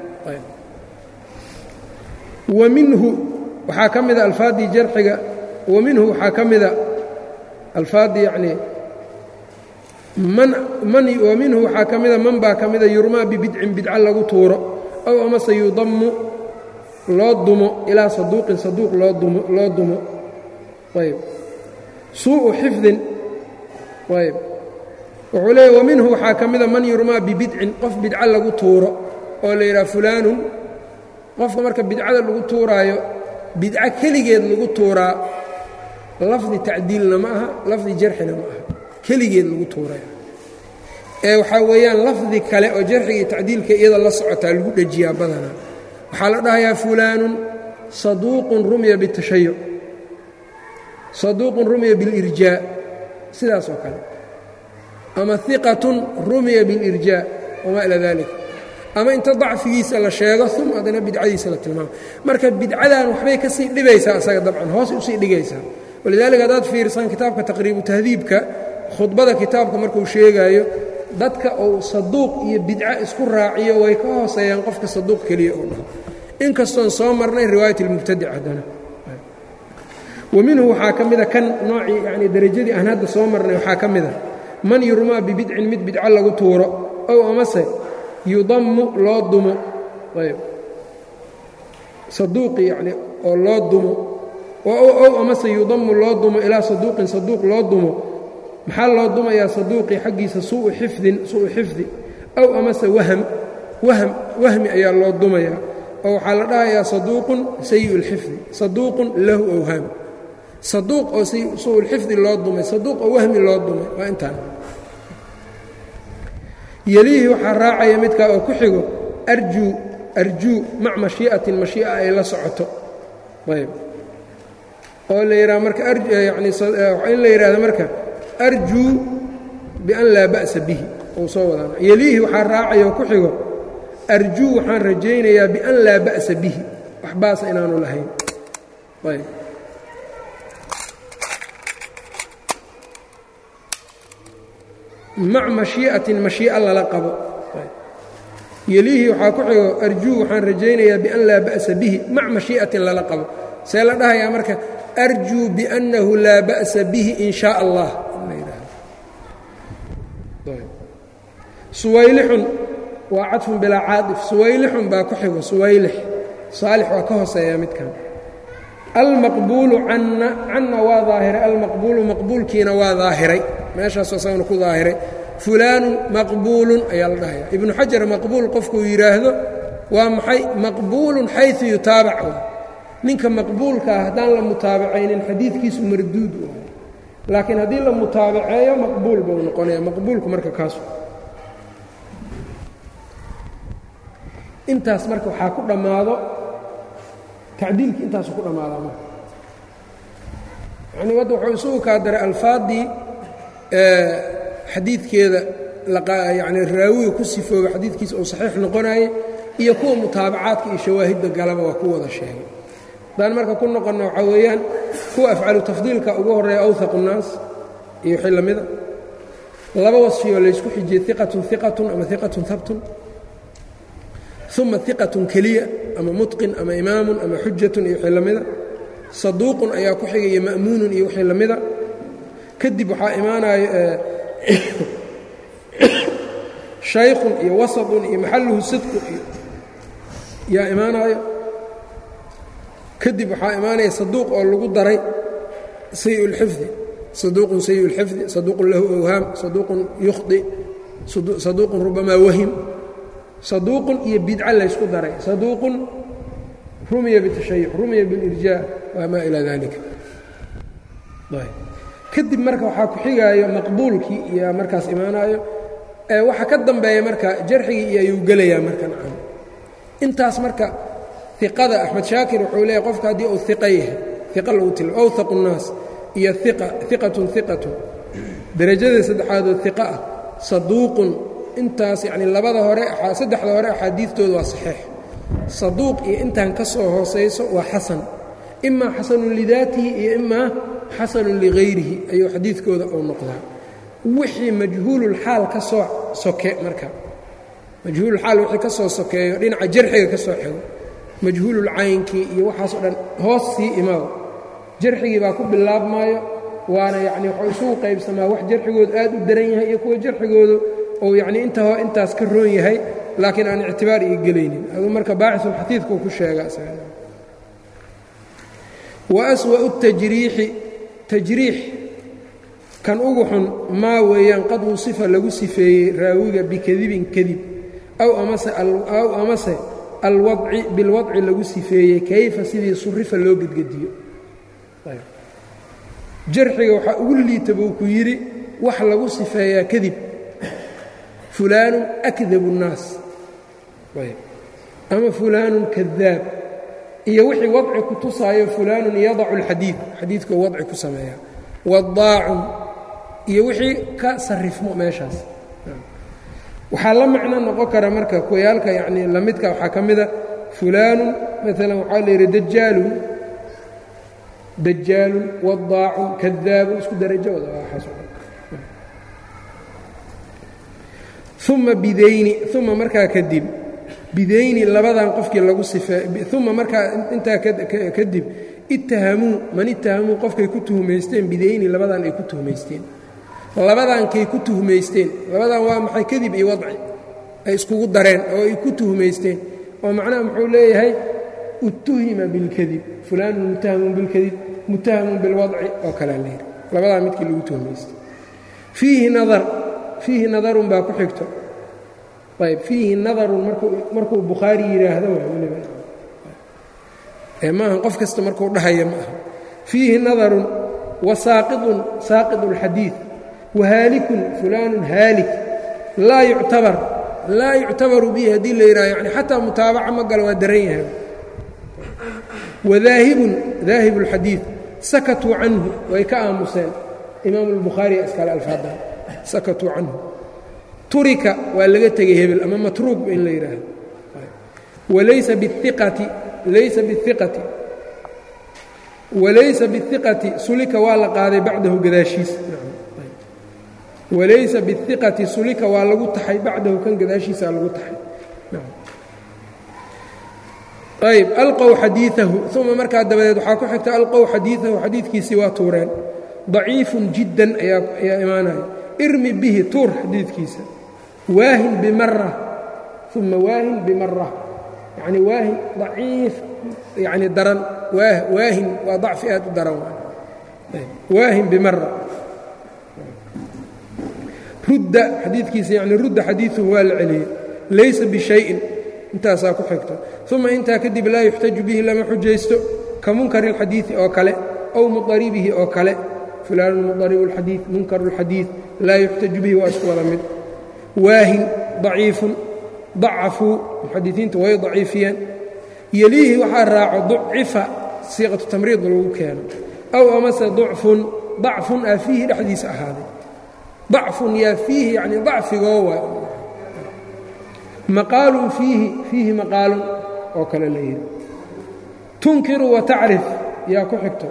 wa minhu waxaa ka mida alfaaddii jarxiga wa minhu waxaa ka mida alfaaddii yacnii man man wa minhu waxaa ka mida man baa ka mida yurmaa bibidcin bidca lagu tuuro ow amase yudammu loo dumo ilaa saduuqin saduuq loo dumo loo dumo ayb suu'u xifdin ayb wuxuu leeya wa minhu waxaa ka mida man yurmaa bibidcin qof bidca lagu tuuro oo la yidhaha fulaanun qofka marka bidcada lagu tuuraayo bidco keligeed lagu tuuraa lafdi tacdiilna ma aha lafdi jarxina ma aha keligeed lagu tuuraya ee waxaa weeyaan lafdi kale oo jarxiga iyo tacdiilka iyada la socotaa lagu dhejiyaa badanaa waxaa la dhahayaa fulaanun saduuqun rumya bitashayuc saduuqun rumiya biاlirjaa sidaas oo kale ama iqatun rumiya biاlirjaa wamaa ilaa dalik ama inta dacfigiisa la sheego uma haddana bidcadiisa la tilmaamo marka bidcadan waxbay ka sii dhibaysaa asaga dabcan hoos usii dhigaysaa walidaalika haddaad fiirsan kitaabka taqriibu tahdiibka khudbada kitaabka markuu sheegaayo dadka uu saduuq iyo bidco isku raaciyo way ka hooseeyaan qofka saduuq keliya uu dhaho inkastoon soo marnay riwaayat اlmubtadic haddana wa minhu waxaa ka mida kan noocii yani derajadii aan hadda soo marnay waxaa ka mida man yurmaa bibidcin mid bidco lagu tuuro ow amase yudammu loo dumo ayb saduuqi yani oo loo dumo ow amase yudamu loo dumo ilaa saduuqin saduuq loo dumo maxaa loo dumayaa saduuqii xaggiisa suu xifdin suu xifdi ow amase waham waham wahmi ayaa loo dumayaa oo waxaa la dhahayaa saduuqun sayi اlxifdi saduuqun lahu awhaam saduuq oo suuulxifdi loo dumay saduuq oo wahmi loo dumay waa intaan yeliihi waxaa raacaya midkaa oo ku xigo arjuu arjuu mac mashii'atin mashii'a ay la socoto ayb oo la yidhaha marka yani in la yidhahdo marka arjuu bian laa ba'sa bihi uu soo wadaan yeliihi waxaa raacaya oo ku xigo arjuu waxaan rajaynayaa bian laa ba'sa bihi wax baasa inaanu lahayn ayb mac mashii'atin mashii'a lala qabo yeliihi waxaa ku xigo arjuu waxaan rajaynayaa bian laa ba'sa bihi mac mashii'atin lala qabo see la dhahayaa marka arjuu biannahu laa ba'sa bihi in shaa allah suwaylixun waa cadfun bilaa caaif suwaylixun baa ku xigo suwaylix saalix waa ka hooseeyaa midkan almaqbuulu canna canna waa daahiray almaqbuulu maqbuulkiina waa daahiray meeshaasoo isagana ku daahiray fulaanun maqbuulun ayaa la dhahaya ibnu xajar maqbuul qofkuu yidhaahdo waa maxay maqbuulun xayu yutaabac ninka maqbuulka ah haddaan la mutaabacaynin xadiidkiisu marduud u ahay laakiin haddii la mutaabaceeyo maqbuul buu noqonaya maqbuulku marka kaasu intaas marka waxaa ku dhammaado tacdiilkii intaasu ku dhammaadaa marka yanii wadda wuxuu isugu kaa daray alfaaddii xadiidkeeda yani raawiga ku sifooba xadiidkiisa uu saxiix noqonayay iyo kuwa mutaabacaadka iyo shawaahidda galaba waa ku wada sheegay haddaan marka ku noqonna waxaa weeyaan kuwa afcalu tafdiilka ugu horreeya awhaqu nnaas iyo wixii la mida laba wasfiyoo laysku xijiyey iqatun iqatun ama iqatun habtun uma iqatun keliya ama mutqin ama imaamun ama xujatun iyo wixii la mida saduuqun ayaa ku xigaya ma'muunun iyo wixii la mida kadib waxaa imaanayo shaykhun iyo wasatun iyo maxalluhu sidqu iyo yaa imaanaayo kadib waxaa imaanaya saduuq oo lagu daray sayi اlxifdi saduuqun sayi اlxifdi saduuqun lahu awhaam saduuqun yukhdi saduuqun rubamaa wahim saduuqun iyo bidca laysku daray saduuqun rumiya bitashayuc rumiya bilirjaa wamaa ilaa dalika kadib marka waxaa ku xigaayo maqbuulkii iyo markaas imaanaayo waxa ka dambeeya marka jarxigii iyo ayuu gelayaa marka nacam intaas marka iqada axmed shaakir wuxuu leeyahy qofka haddii uu iqa yahay iqa lagu til awhaqu الnaas iyo iqa iqatun iqatun derajada saddexaadoo iqa ah saduuqun intaas yacni labada hore saddexda hore axaadiidtooda waa saxiix saduuq iyo intaan ka soo hoosayso waa xasan imaa xasanun lidaatihi iyo imaa xasanun ligayrihi ayuu xadiidkooda uu noqdaa wixii majhuululxaal ka soo soke marka majhuululxaal wixii ka soo sokeeyo dhinaca jarxiga ka soo xigo majhuululcaynkii iyo waxaasoo dhan hoos sii imaado jarxigii baa ku bilaabmaayo waana yacni waxuu isugu qaybsamaa wax jarxigoodu aad u daran yahay iyo kuwa jarxigoodu uu yacnii inta ho intaas ka roon yahay laakiin aan ictibaar ii gelaynin aduu marka baaxisulxadiidkuu ku sheega wa aswa'u tajriixi tajriix kan ugu xun maa weeyaan qad wusifa lagu sifeeyey raawiga bikadibin kadib aw amase aw amase alwadci bilwadci lagu sifeeyey kayfa sidii surifa loo gedgediyo jarxiga waxaa ugu liita buu ku yidhi wax lagu sifeeyaa kadib fulaanun akdabu الnaas ama fulaanun kadaab iyo wixii wadci ku tusaayo fulaanun yadacu اlxadiid xadiidkuu wadci ku sameeya wadaacun iyo wixii ka sarifmo meeshaas waxaa la macno noqon kara marka kuwayaalka yacnii lamidka waxaa ka mida fulaanun maalan waxaa la yidhi dajaalun dajaalun wadaacun kadaabun isku darajo wada waxaas uma bidayni uma markaa kadib bidayni labadan qofkii lagu sifee uma markaa intaa kadib ittahamuu man ittahamuu qofkay ku tuhmaysteen bidayni labadan ay ku tuhmaysteen labadankay ku tuhmaysteen labadan waa maxay kadib iyo wadci ay iskugu dareen oo ay ku tuhmaysteen oo macnaha muxuu leeyahay utuhima bilkadib fulaanun mutahamun bilkadib mutahamun bilwadci oo kalea layidhi labadaa midkii lagu tuhmaystay fiihi nadar fiihi nadarun baa ku xigto ayb fiihi nadarun markuu bukhaari yidhaahdo wliba maaha qof kasta markuu dhahaya ma aha fiihi nadarun wa saaqidun saaqid اlxadiid wahaalikun fulaanun haalik laa yuctabar laa yuctabaru bihi haddii la yidhaha yani xataa mutaabaca ma galo waa daran yahay wadaahibun daahib اlxadiid sakatuu canhu way ka aamuseen imaamu اlbukhaari iskale alfaada sakatuu canhu turika waa laga tegey hebel ama matruuk in la yidhaahdo walaysa biiqati laysa biiqati walaysa biiqati sulika waa la qaaday bacdahu gadaashiis walaysa biiqati sulika waa lagu taxay bacdahu kan gadaashiisaa lagu taxay ayb alqow xadiiahu uma markaa dabadeed waxaa ku xigta alqow xadiiahu xadiidkiisii waa tuureen daciifun jiddan ayaa imaanaya irmi bihi tuur xadiidkiisa waahin bimara uma waahin bimara yacni waahin daciif yacni daran waahin waa dacfi aad u daran waahin bimara rudda xadiidkiisa yani rudda xadiiuhu waa la celiyey laysa bishayin intaasaa ku xigto uma intaa kadib laa yuxtaju bihi lama xujaysto ka munkari اlxadiiثi oo kale aw muطaribihi oo kale fulaanun muطaribu اlxadiiث munkaru اlxadiiث laa yuxtaju bihi waa isku wada mid waahin ضaciifun ضacafuu muxadisiinta way daciifiyeen yeliihi waxaa raaco ducifa siiqatu tamriid lagu keeno aw amase ducfun dacfun aa fiihi dhexdiisa ahaaday dacfun yaa fiihi yani dacfigoo waa maqaalun fiihi fiihi maqaalun oo kale la yidhi tunkiru wa tacrif yaa ku xigto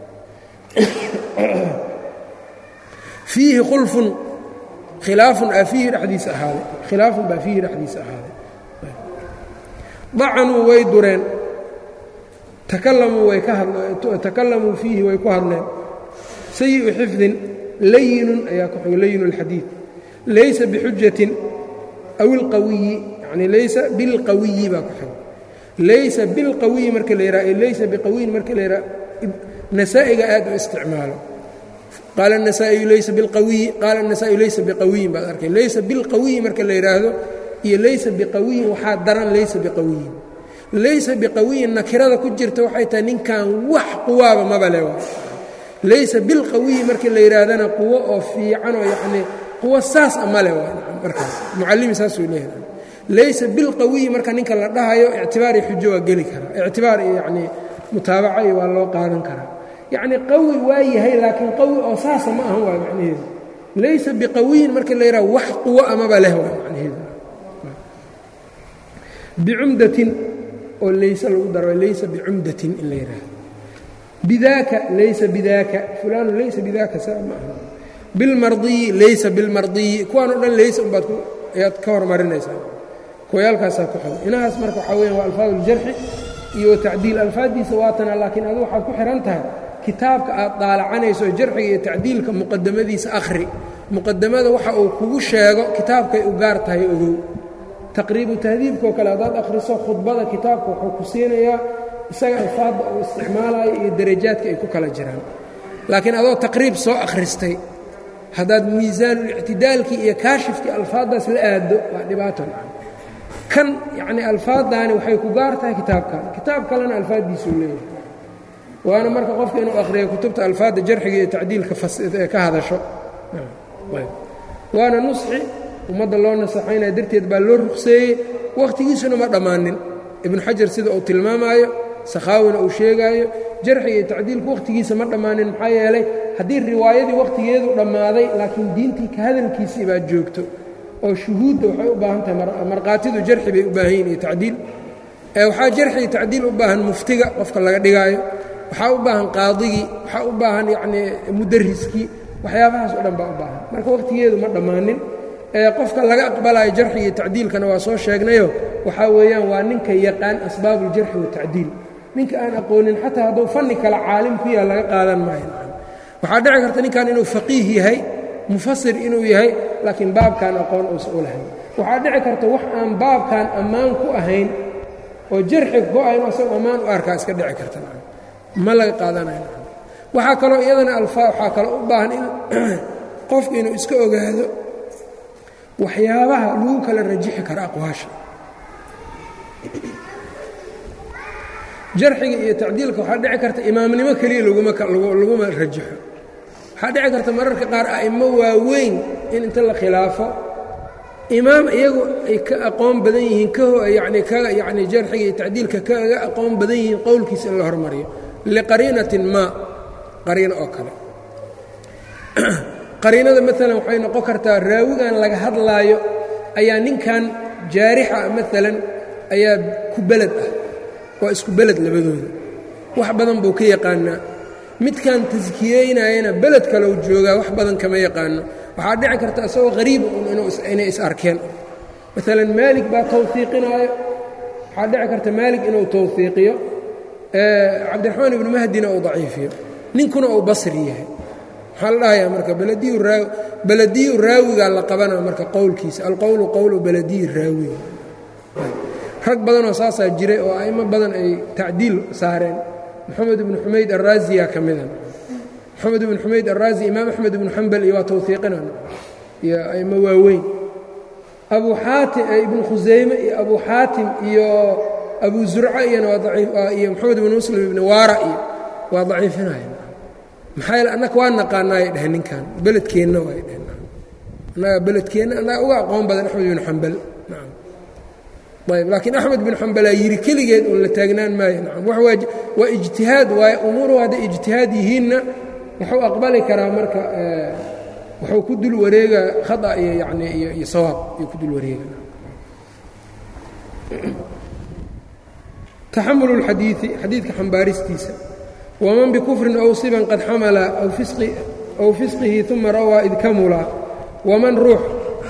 fiihi khulfun khilaafun aa fiihi dhexdiisa ahaaday khilaafun baa fiihi dhexdiisa ahaaday dacanuu way dureen takalamuu way ka takalamuu fiihi way ku hadleen sayi'u xifdin layinun ayaa ku xigo layinu اlxadiid laysa bixujatin aw ilqawiyi yani laysa bilqawiyi baa ku xigo laysa bilqawiyi marka la yidhaha laysa biqawiyin marka la yidhaha nasaa'iga aad u isticmaalo qaala النasaaئiyu laysa biاlqawiyi qaala النasaaئiyu laysa biqawiyin baad arkay laysa bilqawiyi marka la yidhaahdo iyo laysa biqawiyin waxaa daran laysa biqawiyin laysa biqawiyin nakirada ku jirta waxay tahay ninkan wax quwaaba maba le laysa bilqawiyi marka la yidhaahdana quwo oo fiican oo yacnii quwo saas a male markaas mucallimi saasuu leeyahay laysa bilqawiyi marka ninka la dhahayo ictibaar iyo xujo waa geli karaa ictibaar iyo yacnii mutaabaca iyo waa loo qaadan karaa yacni qawi waa yahay laakiin qawi oo saasa ma ahan waay macnaheedu laysa biqawiyin marka la yidhaha wax quwo amaba leh waay macnaheedu bicumdatin oo layse lagu daro laysa bicumdatin in la yidhaahdo bidaaka laysa bidaaka fulaanu laysa bidaaka saa ma aha bilmardiyi laysa bilmardiyi kuwaan o dhan laysa umbaad ayaad ka hormarinaysaa kuwayaalkaasaa ku xigo inahaas marka waxaa weyan waa alfaad uljarxi iyo tacdiil alfaaddiisa waatana laakiin adu waxaad ku xihan tahay kitaabka aad daalacanayso jarxiga iyo tacdiilka muqadamadiisa akhri muqadamada waxa uu kugu sheego kitaabkay u gaar tahay ogow taqriibu tahdiibkao kale haddaad akhriso khudbada kitaabka wuxuu ku siinayaa isaga alfaadda uu isticmaalayo iyo darajaadka ay ku kala jiraan laakiin adoo taqriib soo akhristay haddaad miisaanulictidaalkii iyo kaashifkii alfaaddaas la aado waa dhibaato kan yacnii alfaaddaani waxay ku gaar tahay kitaabkan kitaab kalena alfaaddiisuu leeyahay waana marka qofka inuu akhriyo kutubta alfaadda jarxiga iyo tacdiilka ka hadasho waana nusxi ummadda loo nasaxaynaya darteed baa loo ruqseeyey wakhtigiisuna ma dhammaanin ibnu xajar sida uu tilmaamaayo sakhaawina uu sheegaayo jarxiga iyo tacdiilku wakhtigiisa ma dhammaanin maxaa yeelay haddii riwaayadii wakhtigeedu dhammaaday laakiin diintii ka hadalkiisii baa joogto oo shuhuudda waxay u baahan tahay markhaatidu jarxi bay u baahan yihin iyo tacdiil waxaa jarxi iyo tacdiil u baahan muftiga qofka laga dhigaayo waxaa u baahan qaadigii waxaa u baahan yacnii mudariskii waxyaabahaas oo dhan baa u baahan marka wakhtigeedu ma dhammaanin qofka laga aqbalayo jarxi iyo tacdiilkana waa soo sheegnayo waxaa weeyaan waa ninka yaqaan asbaabuljarxi watacdiil ninka aan aqoonin xataa hadduu fanni kale caalim ku yaha laga qaadan maayo waxaa dhici karta ninkan inuu faqiih yahay mufasir inuu yahay laakiin baabkan aqoon uusan u lahayn waxaa dhici karta wax aan baabkan ammaan ku ahayn oo jarxi ku ahayn asagoo ammaan u arkaa iska dhici karta ma laga qaadanayo waxaa kaloo iyadana alfaa waxaa kaloo u baahan in qofku inuu iska ogaado waxyaabaha lagu kala rajixi karo aqwaasha jarxiga iyo tacdiilka waxaa dhici karta imaamnimo keliya laguma rajaxo waxaa dhici karta mararka qaar a'imo waaweyn in inta la khilaafo imaam iyagu ay ka aqoon badan yihiin yani ka yani jarxiga iyo tacdiilka kaga aqoon badan yihiin qowlkiisa in la hormariyo liqariinatin maa qariino oo kale qariinada maalan waxay noqon kartaa raawigan laga hadlaayo ayaa ninkan jaarixa maalan ayaa ku beled ah waa isku beled labadooda wax badan buu ka yaqaanaa midkan taskiyeynayana beled kaleu joogaa wax badan kama yaqaano waxaa dhici karta isagoo hariiba inay is arkeen maalan maalig baa tawhiiqinaayo waxaa dhici karta maalig inuu tawhiiqiyo cabdiraxmaan ibnu mahdina uu daciifiyo ninkuna uu basri yahay maxaa la dhahayaa marka belediyu raawigaa la qabanaa marka qowlkiisa alqowlu qowlu belediyi raawiga rag badanoo saasaa jiray oo a'imo badan ay tacdiil saareen moxamed ibnu xumayd araaziyaa ka mida moxamed ibnu xumayd araazi imaam axmed ibnu xambal iyo waa tawhiiqinan iyo a'imo waaweyn abu xaatim ibnu khusayme iyo abu xaatim iyo abu zurca iyana waa iyo moxamed ibnu muslim ibni waara iyo waa daciifinaya maxaa yeele annaka waa naqaanaayay dheheen ninkan beledkeenna waay dheheen annaga beledkeenna annaga uga aqoon badan axmed ibnu xambal nacam ayb laakiin axmed bin xambalaa yidhi keligeed uun la taagnaan maayo nacam waa ijtihaad waaye umuuruhu hadday ijtihaad yihiinna wuxuu aqbali karaa marka wuxuu ku dul wareegaa khata iyo yani iyo sawaab iyo ku dul wareega taxamulu اlxadiiثi xadiidka xambaaristiisa waman bikufrin ow siban qad xamala aw fisqihi uma rawaa id kamula waman ruux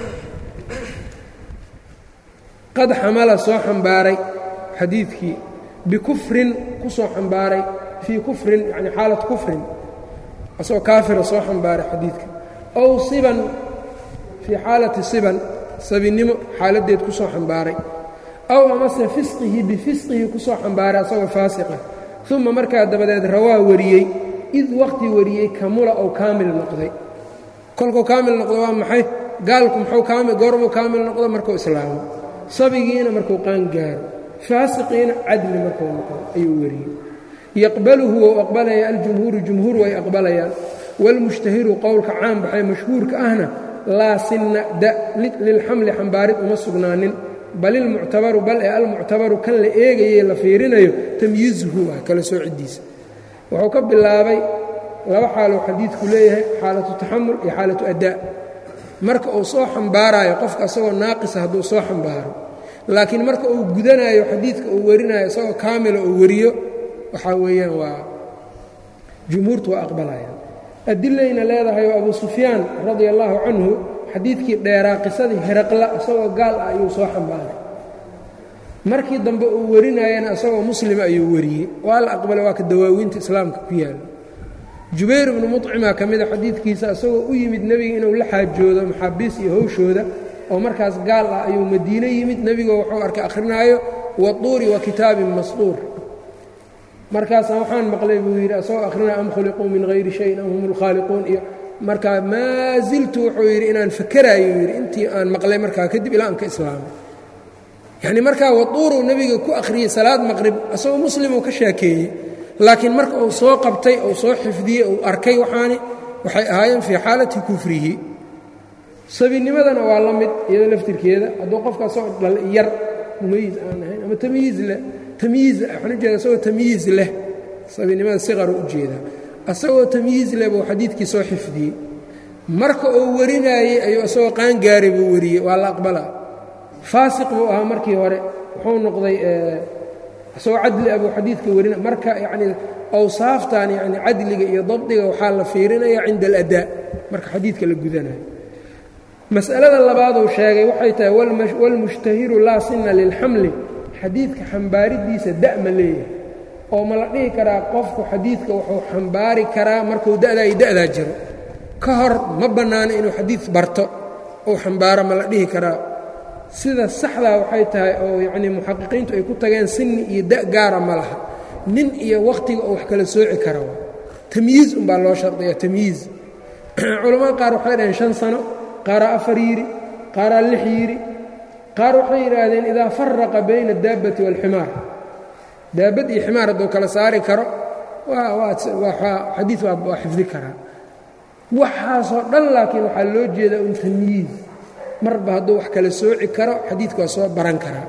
qad xamala soo xambaaray xadiidkii bikufrin ku soo xambaaray fii kufrin yani xaalat kufrin asagoo kaafira soo xambaaray xadiidka ow siban fii xaalati siban sabinnimo xaaladdeed ku soo xambaaray ow amase fisqihi bifisqihi ku soo xambaaray asagoo faasiqa uma markaa dabadeed rawaa wariyey id wakhti wariyey kamula ou kaamil noqday kolkuu kaamil noqdo waa maxay gaalku muxuu kaamil goormuu kaamil noqdo markuu islaamo sabigiina markuu qaangaaro faasiqiina cadli markuu noqdo ayuu wariyey yaqbaluhu wou aqbalaya aljumhuuru jumhuur way aqbalayaan wاlmushtahiru qowlka caan baxay mashhuurka ahna laa sinna da lilxamli xambaarid uma sugnaanin bal ilmuctabaru bal ee almuctabaru kan la eegaye la fiirinayo tamyiizuhu ah kala soocidiisa wuxuu ka bilaabay laba xaaluu xadiidku leeyahay xaalatu taxamul iyo xaalatu adaa marka uu soo xambaaraayo qofka asagoo naaqisa hadduu soo xambaaro laakiin marka uu gudanayo xadiidka uu warinayo isagoo kaamila uu wariyo waxaa weeyaan waa jumhuurtu waa aqbalayaan adilayna leedahay oo abu sufyaan radia allaahu canhu xadiidkii dheeraa qisadii heraqla isagoo gaal ah ayuu soo xambaaray markii dambe uu warinayana isagoo muslima ayuu wariyey waa la aqbalay waa ka dawaawiinta islaamka ku yaala jubayr ibnu mucimaa ka mida xadiidkiisa isagoo u yimid nebiga inuu la xaajoodo maxaabiis iyo howshooda oo markaas gaal ah ayuu madiine yimid nebigoo wuxuu arkay akhrinaayo watuuri wa kitaabin masduur markaasa waxaan maqlay buu yidhi asagoo akhrinaya am khuliquu min hayri shayin am hum lkhaaliquun iyo markaa maa ziltu wuxuu yidhi inaan fakeraayo yidhi intii aan maqlay markaa kadib ilaa aan ka islaamay yacnii markaa watuuruu nebiga ku akhriyey salaad maqrib asagoo muslimuu ka sheekeeyey laakiin marka uu soo qabtay uu soo xifdiyey uu arkay waxaani waxay ahaayeen fii xaalati kufrihi sabinimadana waa la mid iyado laftirkeeda hadduu qofka asagoo dhal yar mumayiz aan ahayn ama tamyiiz leh tamyiiz waxaan ujeeda asagoo tamyiiz leh sabinimada siqaru ujeedaa asagoo tamyiiz leh buu xadiidkii soo xifdiyey marka uu warinaayey ayuu isagoo qaangaaray buu wariyey waa la aqbalaa faasiq buu ahaa markii hore wuxuu noqday isagoo cadli ah buu xadiidka warina marka yacnii awsaaftan yacni cadliga iyo dabdiga waxaa la fiirinaya cinda aladaa marka xadiidka la gudanayo mas'alada labaaduu sheegay waxay tahay walmushtahiru laa sinna lilxamli xadiidka xambaaridiisa da' ma leeyahay oo ma la dhihi karaa qofku xadiidka wuxuu xambaari karaa markuu da'daa iyo da'daa jiro ka hor ma bannaano inuu xadiid barto uu xambaaro ma la dhihi karaa sida saxdaa waxay tahay oo yacnii muxaqiqiintu ay ku tageen sinni iyo da' gaara ma laha nin iyo wakhtiga oo wax kala sooci kara waa tamyiiz umbaa loo shardiyaa tamyiiz culammada qaar waxay dhaheen shan sano qaaraa afar yidhi qaaraa lix yidhi qaar waxay yidhaahdeen idaa faraqa bayna addaabbati waalximaar daabad iyo ximaar hadduu kala saari karo xadiid waa xifdi karaa waxaasoo dhan laakiin waxaa loo jeedaa un tamyiiz marba hadduu wax kala sooci karo xadiidka waa soo baran karaa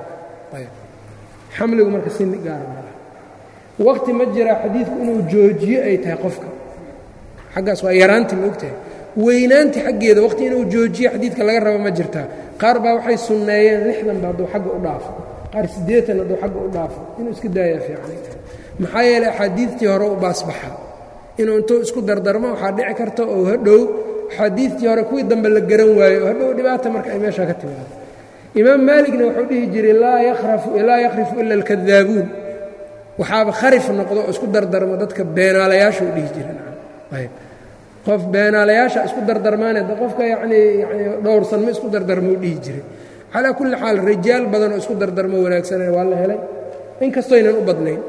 xamligu marka sini gaara malaha waqti ma jiraa xadiidku inuu joojiyo ay tahay qofka xaggaas waa yaraanti ma ogtahay weynaanti xaggeeda waqti inuu joojiyo xadiidka laga rabo ma jirtaa qaar baa waxay sunneeyeen lixdanba hadduu xagga u dhaafo qaar siddeetan hadduu xagga u dhaafo inuu iska daayaa fiican maxaa yeeley axaadiidtii hore u baasbaxaa inuu intuu isku dardarmo waxaa dhici karta oo hadhow axaadiidtii hore kuwii dambe la garan waayo oo hadhow dhibaata marka ay meeshaa ka timaado imaam maaligna wuxuu dhihi jiray laa yakhrifu ila alkadaabuun waxaaba kharif noqdo oo isku dardarmo dadka beenaalayaasha u dhihi jiray qof beenaalayaasha isku dardarmaane qofka yanii yani dhowrsan ma isku dardarmou dhihi jiray calaa kulli xaal rijaal badan oo isku dardarmo wanaagsanay waa la helay inkastoynan u badnayn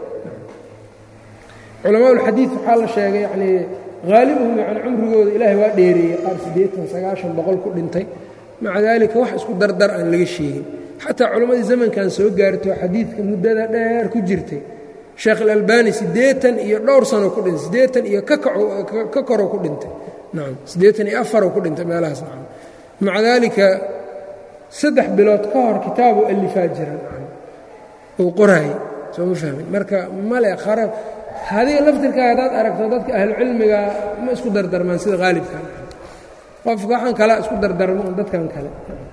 culamaa ulxadiid waxaa la sheegay yanii haalibuhum yani cumrigooda ilaahay waa dheereeyey qaar siddeetan sagaashan boqol ku dhintay maca daalika wax isku dardar aan laga sheegin xataa culammadii zamankan soo gaarto xadiidka muddada dheer ku jirtay sheekh alalbani siddeetan iyo dhowr sano ku dhintay siddeetan iyo ka koroo ku dhintay nacam siddeetan iyo afaroo ku dhintay meelahaas nacam maca daalika saddex bilood ka hor kitaabuu allifaa jira nacam uu qoraayey soo ma fahmin marka male kharab hadiga laftirkaa haddaad aragto dadka ahlucilmiga ma isku dardarmaan sida haalibka qofka waxaan kalaa isku dardarmo un dadkan kale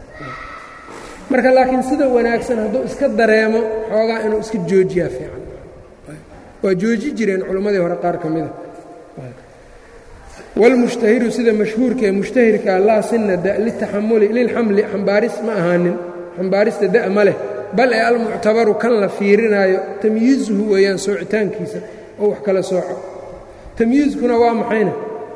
marka laakiin sida wanaagsan hadduu iska dareemo xoogaa inuu iska joojiyaa fiican waa jooji jireen culimmadii hore qaar ka mida wاlmushtahiru sida mashhuurka ee mushtahirkaa laa sina da litaxamuli lilxamli xambaaris ma ahaanin xambaarista da ma leh bal ee almuctabaru kan la fiirinaayo tamyiizuhu weeyaan soocitaankiisa oo wax kala sooco tamyiizkuna waa maxayna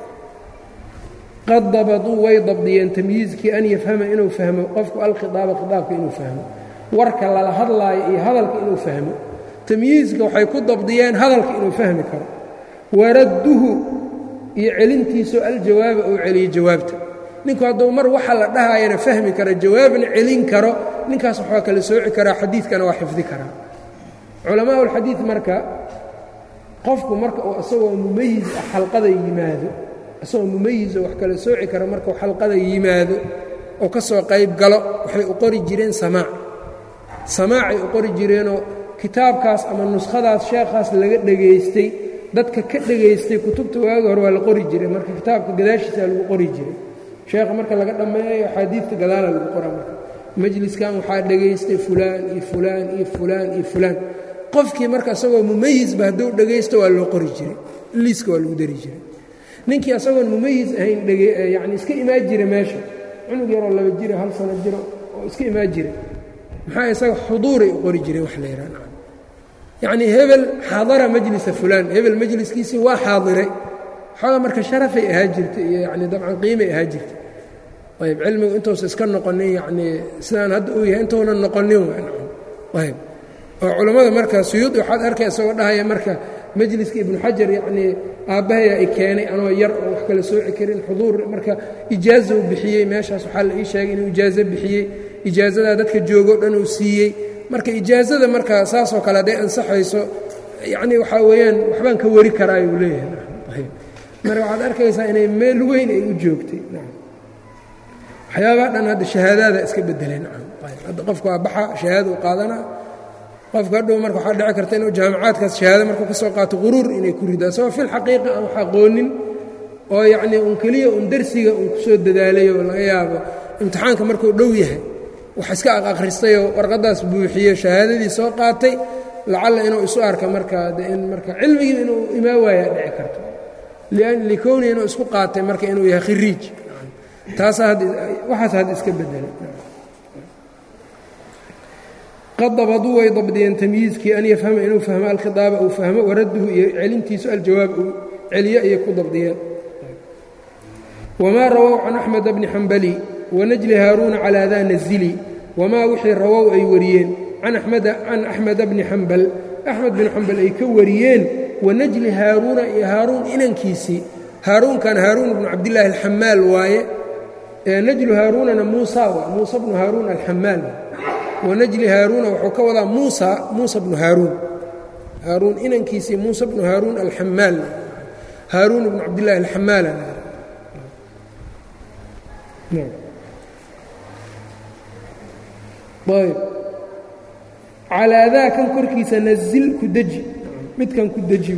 qad dabaduu way dabdiyeen tamyiizkii an yafhama inuu fahmo qofku alkhiaaba khiaabka inuu fahmo warka lala hadlaayo iyo hadalka inuu fahmo tamyiizka waxay ku dabdiyeen hadalka inuu fahmi karo waradduhu iyo celintiisoo aljawaaba uu celiyo jawaabta ninku hadduu mar waxa la dhahayana fahmi karo jawaabna celin karo ninkaas waxaa kala sooci karaa xadiidkana waa xifdi karaa culamaa ulxadiid marka qofku marka uu isagoo mumayis ah xalqada yimaado isagoo mumayis oo wax kala sooci kara markuu xalqada yimaado oo ka soo qayb galo waxay u qori jireen samaac samaacay u qori jireenoo kitaabkaas ama nuskhadaas sheekhaas laga dhegaystay dadka ka dhegaystay kutubta waagi hore waa la qori jiray marka kitaabka gadaashiisaa lagu qori jiray sheekha marka laga dhammeeyo axaadiidta gadaala lagu qora marka majliskan waxaa dhegaystay fulaan iyo fulaan iyo fulaan iyo fulaan qofkii marka isagoo mumayisba hadduu dhegaysto waa loo qori jiray liiska waa lagu dari jiray ninkii asagoon mumayis ahayn yani iska imaan jira meesha cunug yaroo laba jiro hal sano jiro oo iska imaan jira maxaa isaga xuduuray u qori jireen wax la yidhaha yacnii hebel xaadara majlisa fulaan hebel majliskiisii waa xaadiray xooga marka sharafay ahaa jirtay iyo yani dabcan qiimay ahaa jirtay ayb cilmigu intuusa iska noqonin yacnii sidaan hadda uu yahay intuunan noqonin ayb oo culammada marka suyuudi waxaad arkay isagoo dhahaya marka majliska ibnu xajar yacnii aabbahaya i keenay anoo yar oo wax kala sooci karin xuduur marka ijaaza uu bixiyey meeshaas waxaa la ii sheegay inuu ijaazo bixiyey ijaazadaa dadka joogo dhan uu siiyey marka ijaazada marka saasoo kale hadday ansaxayso yacnii waxaa weeyaan waxbaan ka wari karaayuu leeyahay marka waxaad arkaysaa inay meel weyn ay u joogtay waxyaabaha dhan hadda shahaadaada iska bedeleen hadda qofku waa baxa shahaada u qaadanaa qofka hadhow marka waxaa dhici karta inuu jaamacaadkaas shahaado markuu ka soo qaato quruur inay ku ridaa saboo fil xaqiiqa aan wax aqoonin oo yacnii un keliya un darsiga un ku soo dadaalay oo laga yaabo imtixaanka markuu dhow yahay wax iska aqakhristayoo warqaddaas buuxiyo shahaadadii soo qaatay lacalla inuu isu arka markaa de in marka cilmigii inuu imaa waayaa dhici karto likowni inuu isku qaatay marka inuu yahay khiriij taasaa waxaas hadda iska bedelay qad dabaduu way dabdiyeen tamyiizkii an yafhama inuu fahmo alkhiaaba uu fahmo waradduhu iyo celintiisu aljawaab uu celiyo ayay ku dabdiyeen wamaa rawow can axmed bni xambali wanajli haaruuna calaa daa nazili wamaa wixii rawow ay wariyeen can axmeda bni xambal axmed bin xambal ay ka wariyeen wanajli haaruuna iyo haaruun inankiisii haaruunkan haaruun bnu cabdillaahi alxamaal waaye najlu haaruunana muusa waa muusa bnu haaruun alxamaal wanajli haaruuna wuxuu ka wadaa muusa muusa bnu haaruun haaruun inankiisii muusa bnu haaruun alxamaal haaruun bnu cabdillaahi alxamaal ayb calaa daa kan korkiisa nazil ku deji midkan ku deji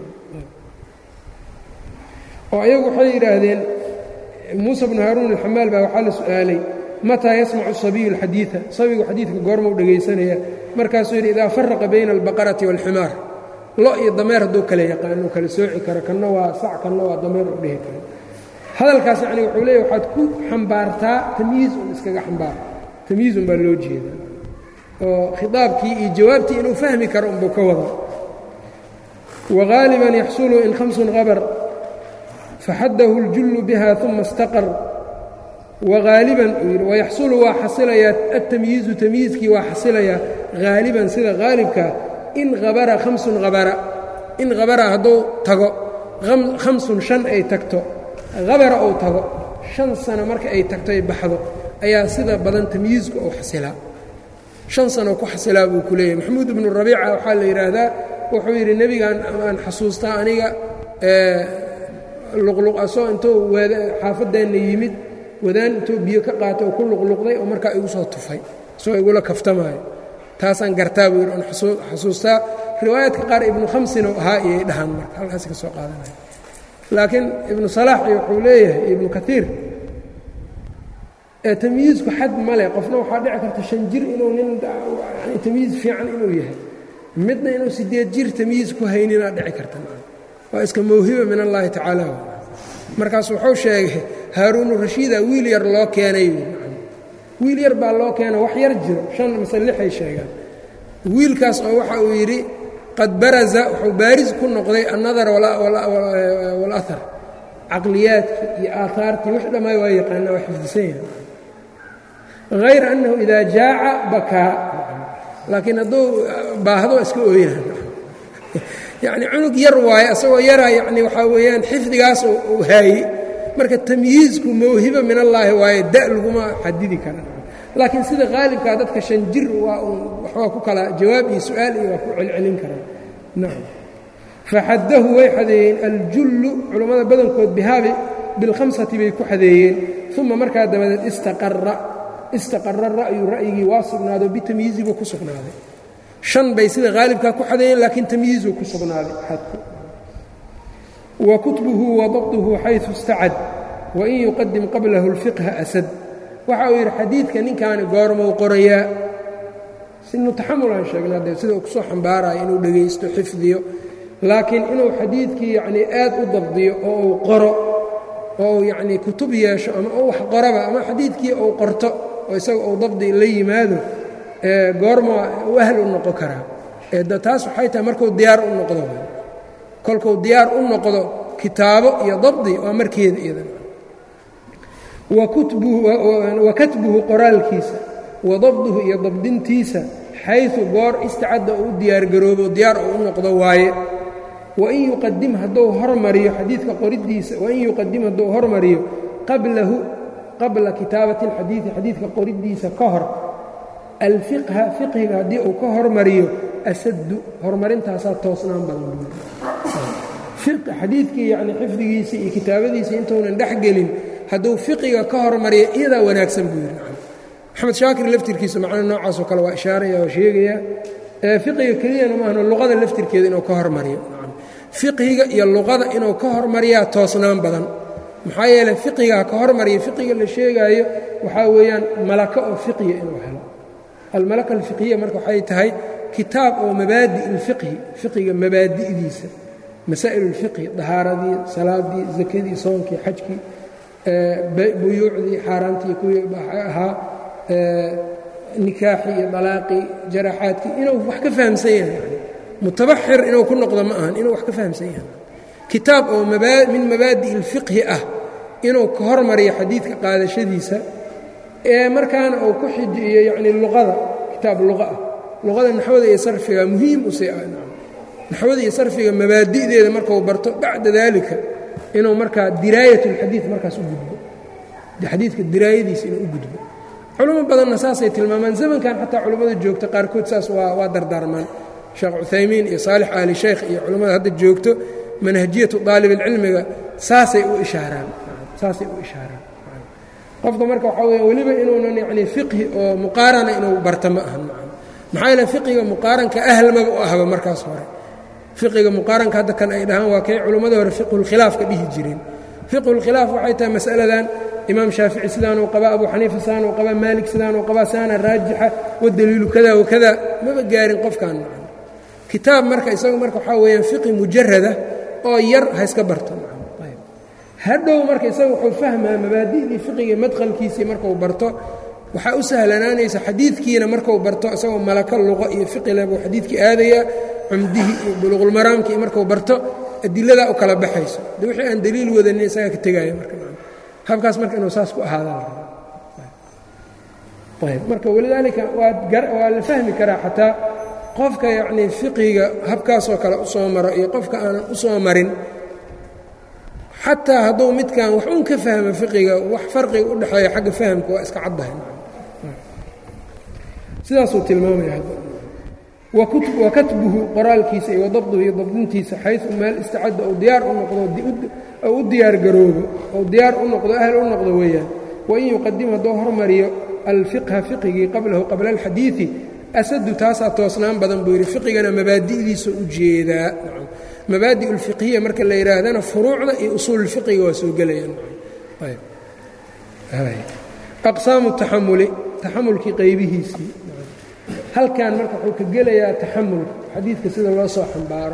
oo ayagu waxay yidhaahdeen muusa bnu haaruun alxamaal baa waxaa la su'aalay mataa yasmacu sabiyu alxadiida sabigu xadiidka goormau dhegaysanaya markaasuu yidhi idaa faraqa bayna albaqarati waalximaar lo iyo dameer hadduu kale yaqaano kala sooci karo kanna waa sac kanna waa dameer u dhihi karo hadalkaas yacni wuxuu leeyahy waxaad ku xambaartaa tamyiiz un iskaga xambaar tamyiizun baa loo jeedaa oo khiaabkii iyo jawaabtii inuu fahmi karo unbuu ka wada wagaaliban yaxsulu in hamsun qabar faxaddahu اljullu biha uma istaqar wagaaliban uu yidhi wayaxsulu waa xasilayaa altamyiizu tamyiizkii waa xasilayaa haaliban sida haalibkaa in habara hamsun habara in habara hadduu tago hamsun shan ay tagto habara uu tago shan sano marka ay tagto ay baxdo ayaa sida badan tamyiizku uu xasilaa shan sano ku xasilaa buu ku leeyahy maxamuud ibnu rabiica waxaa la yidhaahdaa wuxuu yidhi nebigan aan xasuustaa aniga luqluqasoo intuu xaafadeenna yimid wadaan intuu biyo ka qaatay oo ku luqluqday oo markaa igu soo tufay isagoo igula kaftamaayo taasaan gartaa buu yidhi oon xasuustaa riwaayaadka qaar ibnu khamsina ahaa iyay dhahaan marka halkaas ka soo qaadanaya laakiin ibnu salaax iyo wuxuu leeyahay ibnu kaiir tamyiizku xad male qofna waxaa dhici karta shan jir inuu nin tamyiiz fiican inuu yahay midna inuu sideed jir tamyiiz ku hayninaa dhici karta waa iska mawhiba min allaahi tacaala markaas wuxuu sheegay haaruunu rashiida wiil yar loo keenay wiil yar baa loo keena wax yar jiro shan mase lixay sheegaan wiilkaas oo waxa uu yidhi qad baraza wuxuu baaris ku noqday annadar walahar caqliyaadkii iyo aahaartii wix dhammaay waa yaqaana waa xifdisan yahay hayr annahu idaa jaaca bakaa laakiin hadduu baahdo iska ooyaan yacni cunug yar waaye asagoo yaraa yacni waxaa weeyaan xifdigaas uu haayey marka tamyiizku mawhiba min allaahi waaye da laguma xadidi kara laakiin sida qaalibkaa dadka shan jir waa waxbaa ku kala jawaab iyo su-aal iyo waa ku celcelin karaa nacam faxaddahu way xadeeyeen aljullu culammada badankood bihaabi bilkhamsati bay ku xadeeyeen uma markaa dabadeed istaqara istaqara ra'yu ra'yigii waa sugnaado bitamyiizi buu ku sugnaaday shan bay sida haalibkaa ku xadeeyeen laakiin tamyiizuu ku sugnaaday xadku wa kutbuhu wa dabduhu xayثu istacad wain yuqadim qablahu اlfiqha asad waxa uu yidhi xadiidka ninkaani goormou qorayaa sinu taxamul aan sheegna dee sida uu kusoo xambaarayo inuu dhegaysto xifdiyo laakiin inuu xadiidkii yacnii aad u dabdiyo oo uu qoro oo uu yacnii kutub yeesho ama u wax qoraba ama xadiidkii uu qorto oo isaga uu dabdi la yimaado goorma u ahl u noqon karaa taas waxay tahay markuu diyaar u noqdo kolkuu diyaar u noqdo kitaabo iyo dabdi waa markeeda iyada wa katbuhu qoraalkiisa wa dabduhu iyo dabdintiisa xayثu goor istacadda uu u diyaargaroobo diyaar uu u noqdo waaye wain yuqadim hadduu hormariyo xadiidka qoridiisa wain yuqadim hadduu hormariyo qablahu qabla kitaabati اlxadiidi xadiidka qoridiisa ka hor alfiqha fiqhiga haddii uu ka hormariyo asaddu horumarintaasaa toosnaan badan xadiidkii yani xifdigiisii iyo kitaabadiisii intuunan dhex gelin hadduu fiqiga ka hormariyo iyadaa wanaagsan buu yidhi maxamed shaakir laftirkiisa macna noocaasoo kale waa ishaaraya waa sheegaya fiqiga keliyana maahno luqada laftirkeeda inuu ka hormariyo fiqhiga iyo luqada inuu ka hormariyaa toosnaan badan maxaa yeeley fiqigaa ka hormariya fiqiga la sheegaayo waxaa weeyaan malaka oo fiqiya inuu helo almalaka alfiqhiya marka waxay tahay kitaab oo mabaadi ilfiqhi fiqiga mabaadi'diisa masaa'il ulfiqhi dahaaradii salaadii zakadii soonkii xajkii buyuucdii xaaraantii kuwii ahaa nikaaxii iyo dalaaqii jaraxaadkii inuu wax ka fahamsan yahay yani mutabaxir inuu ku noqdo ma ahan inuu wax ka fahamsan yahay kitaab oo min mabaadi ilfiqhi ah inuu ka hormariyo xadiidka qaadashadiisa ee markaana uu ku xijiyo yacni luqada kitaab luqa ah luqada naxwada iyo sarfiga muhiim u sii ah naxwada iyo sarfiga mabaadi'deeda markau barto bacda daalika inuu markaa diraayat اlxadiid markaas u gudbo xadiidka diraayadiisa inuu u gudbo culamo badanna saasay tilmaamaan zamankan xataa culammada joogta qaarkood saas waa dardaarmaan sheekh cuthaymiin iyo saalix aali sheekh iyo culammada hadda joogto manhajiyatu daalibilcilmiga saasay u ishaaraan saasay u ishaaraan qofka marka waxaa weya weliba inuunan yacni fiqhi oo muqaarana inuu barta ma ahan maxaa yeele fiqiga muqaaranka ahlmaba u ahba markaas hore fiqiga muqaaranka hadda kan ay dhahaan waa kay culimmada hore fiqhulkhilaaf ka dhihi jireen fiqhulkhilaaf waxay tahay mas'aladan imaam shaafici sidaanuu qabaa abu xaniifa sidaanuu qabaa maalik sidaanuu qabaa saana raajixa wadaliilu kada wakada maba gaarin qofkan macana kitaab marka isagu marka waxaa weeyaan fiqi mujarada oo yar ha iska barto hadhow marka isaga wuxuu fahmaa mabaadi'dii fiqiga madkhalkiisii markuu barto waxaa u sahlanaanaysa xadiidkiina marku barto isagoo malako luqo iyo fiqile buu xadiidkii aadayaa cumdihii iyo buluqulmaraamkii markuu barto adiladaa u kala baxayso de wixii aan daliil wadanin isagaa ka tegaayo marka habkaas marka inuu saas ku ahaadaan ayb marka walidaalika waa la fahmi karaa xataa qofka yacnii fiqiga habkaasoo kale u soo maro iyo qofka aanan u soo marin xataa hadduu midkan wax uun ka fahmo fiqiga wax farqiga u dhexeeya xagga fahamka waa iska caddahay sidaasuu tilmaamaya wa katbuhu qoraalkiisa iyo wadabduhu iyo dabdintiisa xayu meel istacadda ou diyaar u noqdo ou u diyaar garoobo ou diyaar u noqdo ahl u noqdo weeyaan wain yuqadim hadduu hormariyo alfiqha fiqigii qablahu qabla alxadiidi asadu taasaa toosnaan badan buu yidhi fiqigana mabaadi'diisa u jeedaa mabaadi ulfiqhiya marka la yidhaahdana furuucda iyo usuululfiqiga waa soo gelayaan aqsaamu taxamuli taxamulkii qaybihiisii halkan marka wuxuu ka gelayaa taxamulka xadiidka sida loo soo xambaaro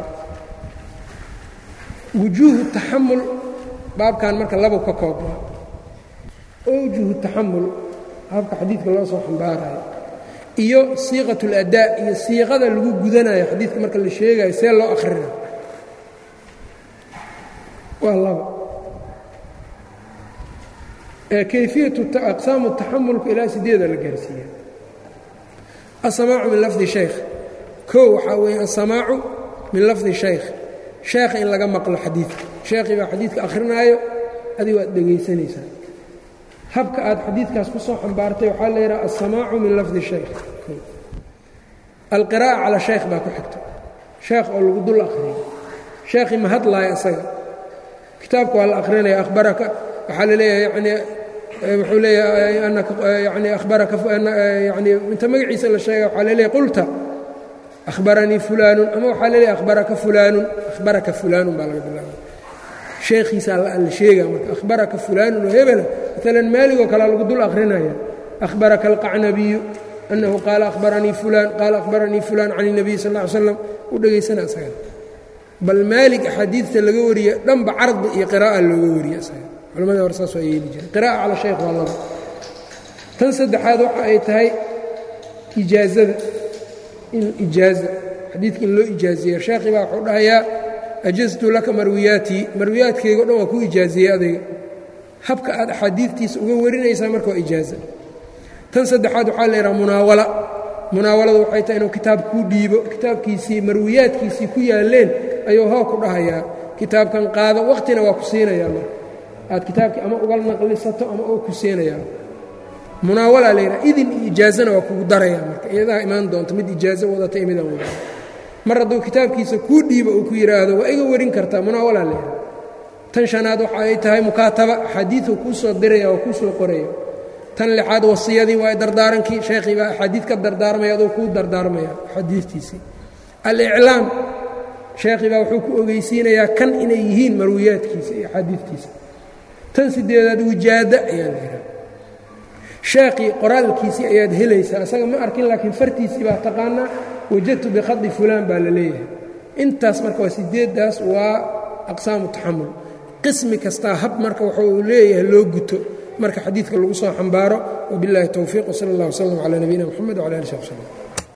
wujuuhu taxamul baabkan marka labu ka koobnaa owjuhu taxamul habka xadiidka loo soo xambaarayo iyo siiqat اladaa iyo siiqada lagu gudanayo xadiidka marka la sheegayo see loo akhrinayo waa laba kayfiyatu aqsaamu taxamulku ilaa sideeda la gaarsiiya asamaacu min lafdi shaykh kow waxaa weeye asamaacu min lafdi shaykh sheekha in laga maqlo xadiidka sheekhii baa xadiidka akhrinaayo adigo aad dhegaysanaysaa habka aad xadiidkaas ku soo xambaartay waxaa la yidhaha asamaacu min lafdi shaykh alqiraa'a cala shaykh baa ku xigta sheekh oo lagu dul akhriyay sheekhii ma hadlaaya isaga kitaabka waa la akhrinaya ahbaraka waxaa la leeyahay yani wuxuu leeyahay yani ahbaraka yani inta magaciisa la sheega waxaa la leeyahay qulta ahbaranii fulaanun ama waxaa la leeyahay ahbaraka fulaanun ahbaraka fulaanun baa laga bilaaba sheekhiisaa la sheega marka ahbaraka fulaanun oo hebela maalan maaligoo kalea lagu dul akhrinaya ahbaraka alqacnabiyu annahu qaala ahbaranii fulaan qaala ahbaranii fulaan can الnabiy sal ا ly slam u dhegaysana isaga bal maalig axaadiidta laga wariye dhanba cardi iyo qiraa'a looga wariye isaga culamada hore saas waa yeeli jireen qiraa'a cala shaykh waa laba tan saddexaad waxa ay tahay ijaazada in ijaaza xadiidka in loo ijaaziyeyo sheekhi baa wuxuu dhahayaa ajaztu laka marwiyaatii marwiyaadkayga o dhan waa ku ijaaziyey adayga habka aad axaadiidtiisa uga warinaysaa marka waa ijaaza tan saddexaad waxaa la yidhaha munaawala munaawaladu waxay tahay inuu kitaab kuu dhiibo kitaabkiisii marwiyaadkiisii ku yaalleen ayuu hoo ku dhahayaa kitaabkan qaado wakhtina waa ku siinayaa marka aad kitaabkii ama uga naqlisato ama uu ku siinayaa munaawalaa la yidhaha idin iyo ijaazana waa kugu darayaa marka iyadaha imaan doonto mid ijaazo wadata iyo midaan wadata mar hadduu kitaabkiisa kuu dhiibo uu ku yidhaahdo waa iga warin kartaa munaawalaa la yidhaha tan shanaad waxa ay tahay mukaataba axaadiidu kuu soo diraya oo kuu soo qoraya tan lixaad wasiyadii waa dardaarankii sheekhii baa axaadiid ka dardaarmaya aduu kuu dardaarmaya axaadiistiisii aliclaam sheekhii baa wuxuu ku ogeysiinayaa kan inay yihiin marwiyaadkiisa iyo axaadiidtiisa tan sideedaad wijaada ayaa la yidhaha sheekhii qoraalkiisii ayaad helaysaa isaga ma arkin laakiin fartiisii baa taqaanaa wajadtu bikhadi fulaan baa la leeyahay intaas marka waa sideeddaas waa aqsaamu taxamul qismi kastaa hab marka waxa uu leeyahay loo guto marka xadiidka lagu soo xambaaro wabiاllahi towfiiq wsala اllah wslm calى nabiyina mxamed wcala ali sab slm